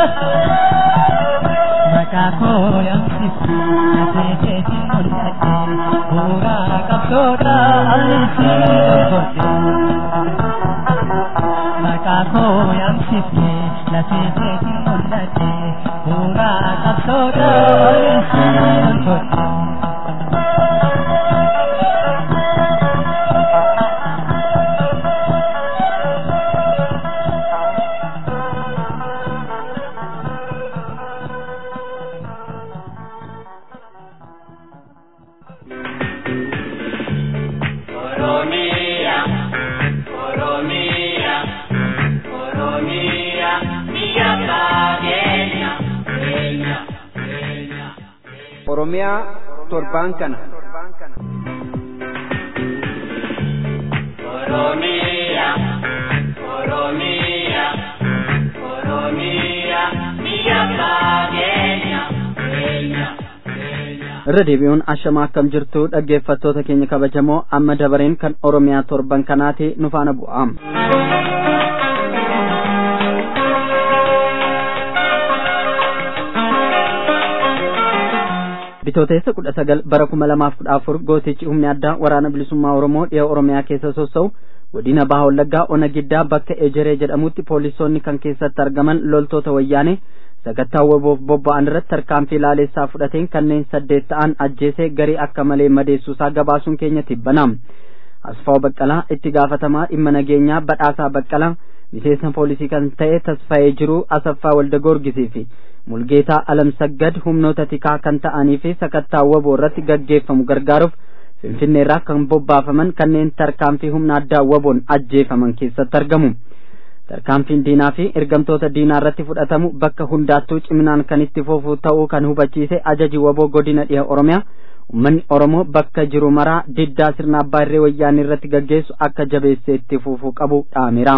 H: Maqaa koo yaamsisi lafee keetiin mul'adhe. Bu'uuraa qabsoodha alisi godhe. Maqaa koo yaamsisi lafee keetiin mul'adhe. Bu'uuraa qabsoodha alisi godhe.
C: Oromiyaa torbaan kana.
A: irra deebi'uun ashamaa akkam jirtu dhaggeeffattoota keenya kabajamoo amma dabareen kan oromiyaa torban kanaati nu faana bu'aam. bitooteessa kudha sagal bara kuma lamaaf kudha afur gootichi humni addaa waraana bilisummaa oromoo dhiha oromiyaa keessa sossa'u godina baha wallaggaa ona giddaa bakka ejeree jedhamutti poolisoonni kan keessatti argaman loltoota wayyaanee sagattaa waboof bobba'an irratti tarkaanfii laalessaa fudhateen kanneen saddeet ta'an ajjeesee garii akka malee madeessuusaa gabaasuun keenya tibbanaam asfaaw baqqalaa itti gaafatamaa dhimma nageenyaa badhaasaa baqqalaa miseensa poolisii kan ta'e tasfayee jiruu asaffaa walda goorgisii fi mulgeetaa alamsaggad humnoota tikaa kan ta'anii fi sakattaa waboo irratti gaggeeffamu gargaaruuf finfinneerraa kan bobbaafaman kanneen tarkaanfii humna addaa waboon ajjeefaman keessatti argamu. tarkaanfiin diinaa fi ergamtoota diinaa irratti fudhatamu bakka hundaattuu ciminaan kan itti fufuu ta'uu kan hubachiise ajaji waboo godina dhiha oromiyaa ummanni oromoo bakka jiru maraa diddaa sirna abbaa irree wayyaanii irratti gaggeessu akka jabeessee itti fufuu qabu dhaameera.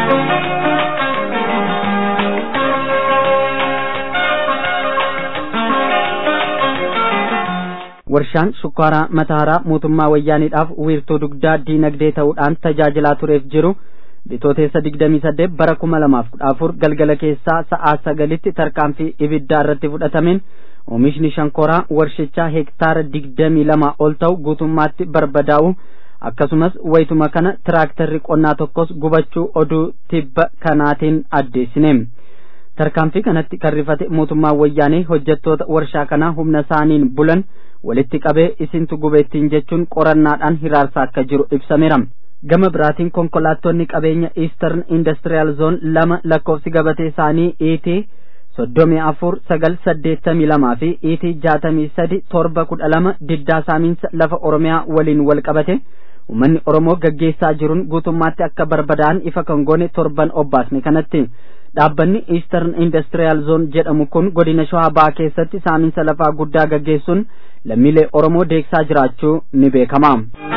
A: warshaan shukkaaraa mataaraa mootummaa wayyaaniidhaaf wiirtuu dugdaa diinagdee ta'uudhaan tajaajilaa tureef jiru bitooteessa digdamii saddeet bara kuma lamaaf kudha afur galgala keessaa sa'aa sagalitti tarkaanfii ibiddaa irratti fudhatameen oomishni shankooraa warshichaa hektaara digdamii lama ol ta'u guutummaatti barbadaa'u akkasumas wayituma kana tiraaktarri qonnaa tokkos gubachuu oduu tibba kanaatiin addeessine tarkaanfii kanatti kan rifate mootummaa wayyaanee hojjettoota warshaa kanaa humna isaaniin bulan walitti qabee isintu gubeettiin jechuun qorannaadhaan hiraarsaa akka jiru ibsameera. gama biraatiin konkolaattonni qabeenya eastern industrial zone lama lakkoofsi gabatee isaanii iitii soddomii afur sagal saddeettamii lamaa fi iitii jaatamii sadi torba kudha lama diddaa saamiinsa lafa oromiyaa waliin wal qabate ummanni oromoo gaggeessaa jiruun guutummaatti akka barbadaa'an ifa kan goone torban obbaasne kanatti dhaabbanni eastern industrial zone jedhamu kun godina shawaa bahaa keessatti saamiinsa lafaa guddaa gaggeessuun lammiilee oromoo deegsaa jiraachuu ni beekama.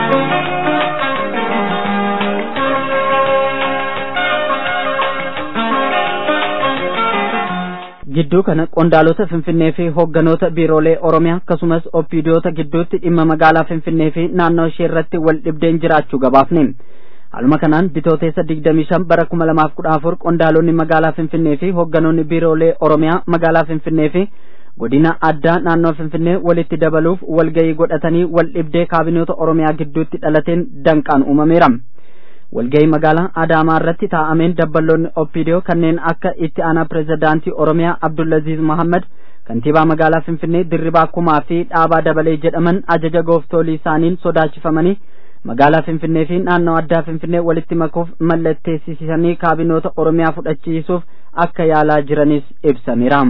A: gidduu kana qondaalota finfinnee fi hoogganoota biiroolee oromiyaa akkasumas oppiidiyoota gidduutti dhimma magaalaa finfinnee fi naannoo ishee irratti wal dhibdeen jiraachuu gabaafne haaluma kanaan bitooteessa digdamii shan bara kuma lamaaf kudha afur qondaalonni magaalaa finfinnee fi hoogganoonni biiroolee oromiyaa magaalaa finfinnee fi godina addaa naannoo finfinnee walitti dabaluuf walgayii godhatanii wal dhibdee kaabinoota oromiyaa gidduutti dhalateen danqaan uumameera. walgahii magaalaa adaamaa irratti taa'ameen dabballoonni oppiidiyoo kanneen akka itti aanaa pirezidaantii oromiyaa abdullaziz mahammad kantiibaa magaalaa finfinnee dirribaa kumaa fi dhaabaa dabalee jedhaman ajaja gooftolii isaaniin sodaachifamanii magaalaa finfinnee fi naannoo addaa finfinnee walitti makuuf mallatteessisanii kaabinoota oromiyaa fudhachiisuuf akka yaalaa jiranis ibsameera.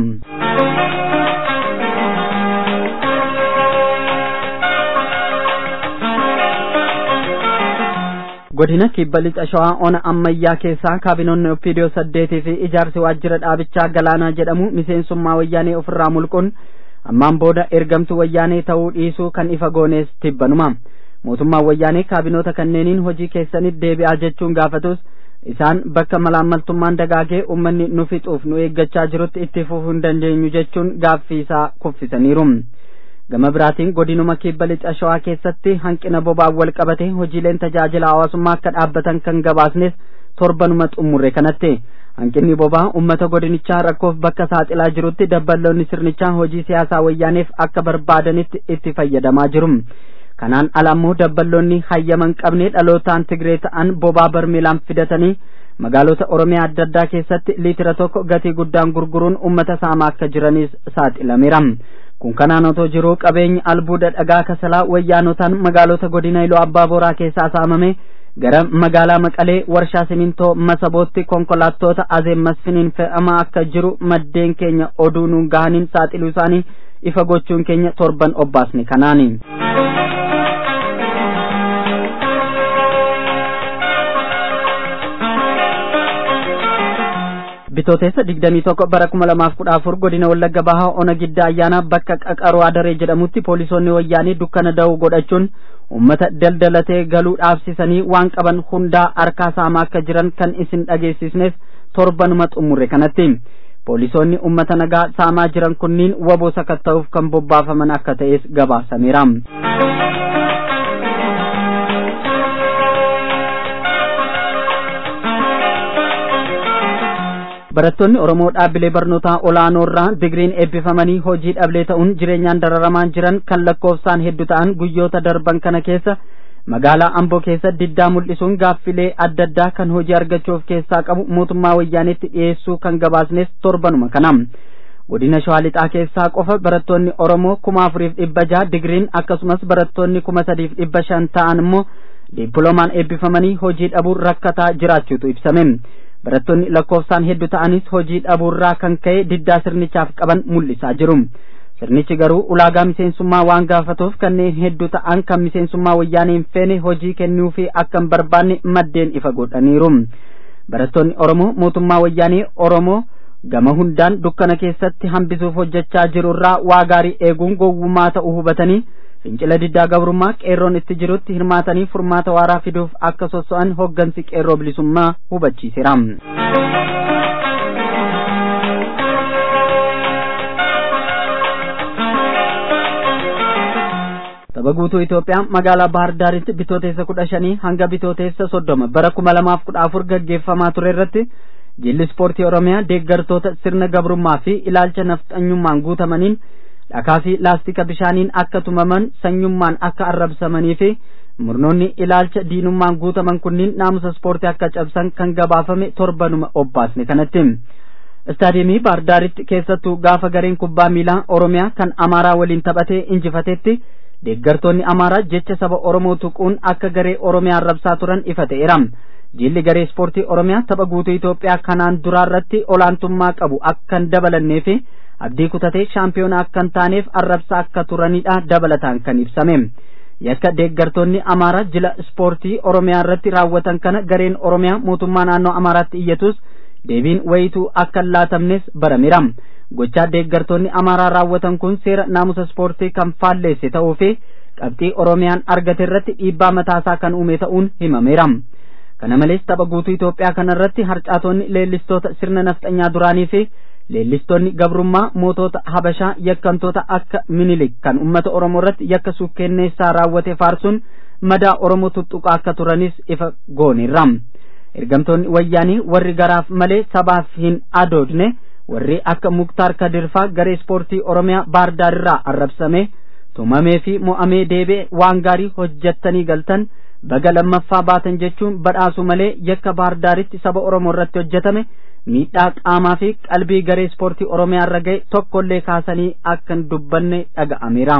A: godina kibba lixa shawaa ona ammayyaa keessaa kaabinoonni oppiidiyoo saddeetii fi ijaarsi waajjira dhaabichaa galaanaa jedhamu miseensummaa wayyaanee ofirraa mulquun ammaan booda ergamtu wayyaanee ta'uu dhiisuu kan ifa goonees tibbanuma mootummaan wayyaanee kaabinoota kanneeniin hojii keessanitti deebi'aa jechuun gaafatus isaan bakka malaammaltummaan dagaagee ummanni nu fixuuf nu eeggachaa jirutti itti fufuu hin dandeenyu jechuun gaaffii isaa kuffisaniiru gama biraatiin godinuma kibba lixa shawaa keessatti hanqina boba'aan wal qabate hojiileen tajaajila hawaasummaa akka dhaabbatan kan gabaasnes torbanuma xumurre kanatti hanqinni boba'aa ummata godinichaa rakkoof bakka saaxilaa jirutti dabballoonni sirnichaa hojii siyaasaa wayyaaneef akka barbaadanitti itti fayyadamaa jiru kanaan ala ammoo dabballoonni hayyaman qabne dhalootaan tigree ta'an bobaa barmeelaan fidatanii magaalota oromiyaa adda addaa keessatti liitira tokko gatii guddaan gurguruun ummata saamaa akka jiranis saaxilameera kun kanaan otoo jiruu qabeenyi albuuda dhagaa kasalaa wayyaanotaan magaalota godina iloo abbaa boraa keessaa saamame gara magaalaa maqalee warshaa simintoo masabootti konkolaattota azeem masfiniin fe'amaa akka jiru maddeen keenya oduu nuun gahaniin saaxiluu isaanii ifa gochuun keenya torban obbaasne kanaani. bitootessa digdamii tokko bara kuma lamaaf kudha afur godina wallagga bahaa ona gidda ayyaanaa bakka qaqaroo adaree jedhamutti poolisoonni wayyaanii dukkana da'uu godhachuun ummata daldalatee galuu dhaabsisanii waan qaban hundaa harkaa saamaa akka jiran kan isin dhageessisneef torbanuma xumurre kanatti poolisoonni ummata nagaa saamaa jiran kunniin waboo sakatta'uuf kan bobbaafaman akka ta'es gabaasameera. barattoonni oromoo dhaabbilee barnootaa olaanoo irraa digiriin eebbifamanii hojii dhablee ta'uun jireenyaan dararamaan jiran kan lakkoofsaan hedduu ta'an guyyoota darban kana keessa magaalaa amboo keessa diddaa mul'isuun gaaffilee adda addaa kan hojii argachuuf keessaa qabu mootummaa wayyaanitti dhiyeessuu kan gabaasnes torbanuma kana godina shawaa lixaa keessaa qofa barattoonni oromoo kuma afuriif dhibba jaha digiriin akkasumas barattoonni kuma sadiif dhibba shan ta'an immoo dippiloomaan eebbifamanii hojii dhabuun rakkataa jiraachuutu ibsame barattoonni lakkoofsaan hedduu ta'anis hojii dhabuurraa kan ka'e diddaa sirnichaaf qaban mul'isaa jiru sirnichi garuu ulaagaa miseensummaa waan gaafatuuf kanneen hedduu ta'an kan miseensummaa wayyaanee hin feene hojii kennuufi akka hin barbaanne maddeen ifa godhaniiru barattoonni oromoo mootummaa wayyaanee oromoo gama hundaan dukkana keessatti hambisuuf hojjechaa jirurraa waa gaarii eeguun gowwummaa ta'uu hubatanii fincila diddaa gabrummaa qeerroon itti jirutti hirmaatanii furmaata waaraa fiduuf akka sosso'an hoggansi qeerroo bilisummaa hubachiiseera. tapha guutuu Itoophiyaa magaalaa Bahar Daaritti bitooteessa kudha shanii hanga bitooteessa soddoma bara kuma lamaaf kudha afur gaggeeffamaa ture irratti jilli ispoortii Oromiyaa deeggartoota sirna gabrummaa fi ilaalcha nafxanyummaan guutamaniin dhakaa fi laastika bishaaniin akka tumaman sanyummaan akka arrabsamanii fi murnoonni ilaalcha diinummaan guutaman kunniin naamusa ispoortii akka cabsan kan gabaafame torbanuma obbaasne kanatti istaadiyeemii baardaaritti keessattuu gaafa gareen kubbaa miilaa oromiyaa kan amaaraa waliin taphatee injifatetti deeggartoonni amaaraa jecha saba oromoo tuquun akka garee oromiyaa arrabsaa turan ifa ta'eera jilli garee ispoortii oromiyaa tapha guutuu itoophiyaa kanaan duraarratti olaantummaa qabu akka hin dabalannee fi abdii kutatee shaampiyoona akka hin taaneef arrabsaa akka turanidha dabalataan kan ibsame yakka deeggartoonni amaaraa jila ispoortii oromiyaa irratti raawwatan kana gareen oromiyaa mootummaa naannoo amaaraatti iyyatus deebiin wayituu akka hin laatamnes barameera gochaa deeggartoonni amaaraa raawwatan kun seera naamusa ispoortii kan faalleesse ta'uu fi qabxii oromiyaan argate irratti dhiibbaa mataasaa kan uume ta'uun himameera kana malees tapha guutuu Itoophiyaa kana irratti harcaatonni leellistoota sirna nafxanyaa duraanii fi leellistoonni gabrummaa mootota habashaa yakkamtoota akka minilik kan ummata oromoo irratti yakka suukkenneessaa raawwate faarsuun madaa oromoo tuttuqaa akka turanis ifa gooneerra ergamtoonni wayyaanii warri garaaf malee sabaaf hin adoodne warri akka muktaar kadirfaa garee ispoortii oromiyaa baardaarirraa arrabsame tumamee fi mo'amee deebi'e waan gaarii hojjettanii galtan baga lammaffaa baatan jechuun badhaasu malee yakka baardaaritti saba oromoo irratti hojjetame miidhaa qaamaa fi qalbii garee ispoortii oromiyaa irra ga'e tokkollee kaasanii akka hin dubbanne dhaga'ameera.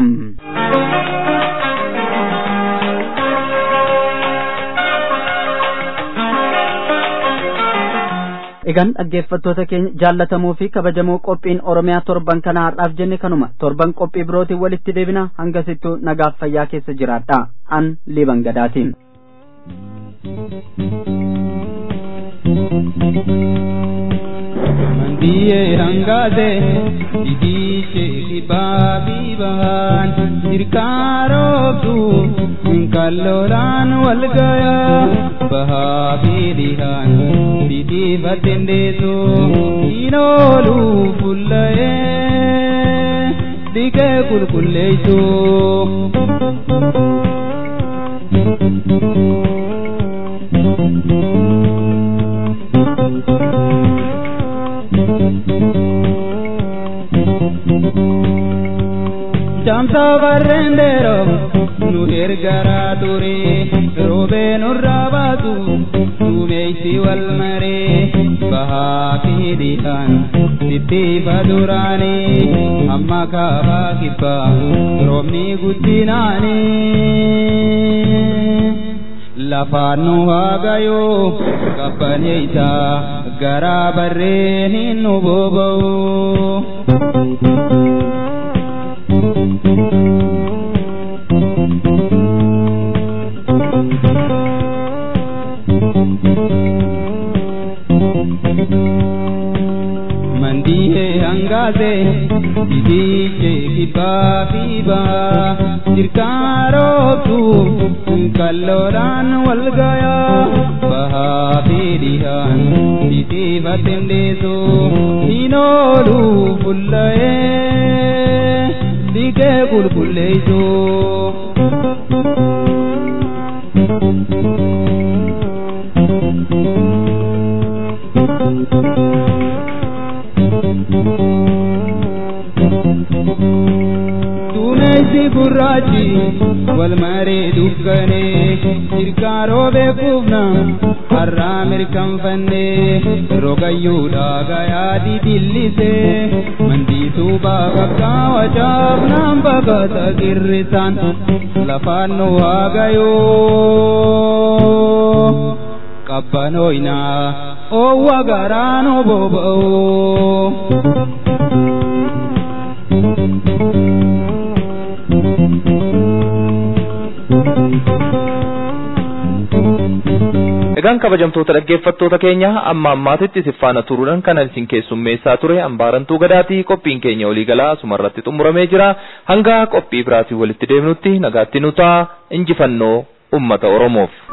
A: egan dhaggeeffattoota keenya jaallatamoo fi kabajamoo qophiin oromiyaa torban kana har'aaf jenne kanuma torban qophii birootiin walitti deebina hangasittuu nagaaf fayyaa keessa jiraadha an liban gadaatiin.
I: mandiyee hangaase didiiche kibaabii bahan dirkaa roobdu kallolaan walgaya bahaa fi dhihaan didhiifateen deesu inoolu fuullayee dhiqee qulqulleessu. Jamsa barrendeero nu ergaraa ture roobee nurraa baatu duumeysi wal maree bahaa fi dhihaan sittiifa duraanii amma kaabaa kibbaa roobni guddinaanii. lafaan nu haagayoo qabbaneeysa garaa barreen hin nu boba'u. mandiyee hangaase didiiche kibbaa fi baa dirkaa roobtu kalloodhaan wal gayaa bahaa fi dhihaan didhiifateen deesu hin oolu fuullayee dhiqee qulqulleessu. Duumessi gurraachi wal maree dukkanee dirqaa roobee kuufna har'aa mirkanfannee rogayyuudhaa gayaa didillisee mandiisuu baaqaqaa wacaaf naan baqata girrisaan lafaan nu haagayoo qabbanooynaa oowwa garaa nu boba'oo.
B: Egaan kabajamtoota dhaggeeffattoota keenya amma ammaatitti siffaana turuudhaan kan isin keessummeessaa ture hambaarantuu gadaatii qophiin keenya waliigalaa asumarratti xumuramee jira hanga qophii biraatiin walitti deemnutti nagaatti nu ta'a injifannoo ummata Oromoof.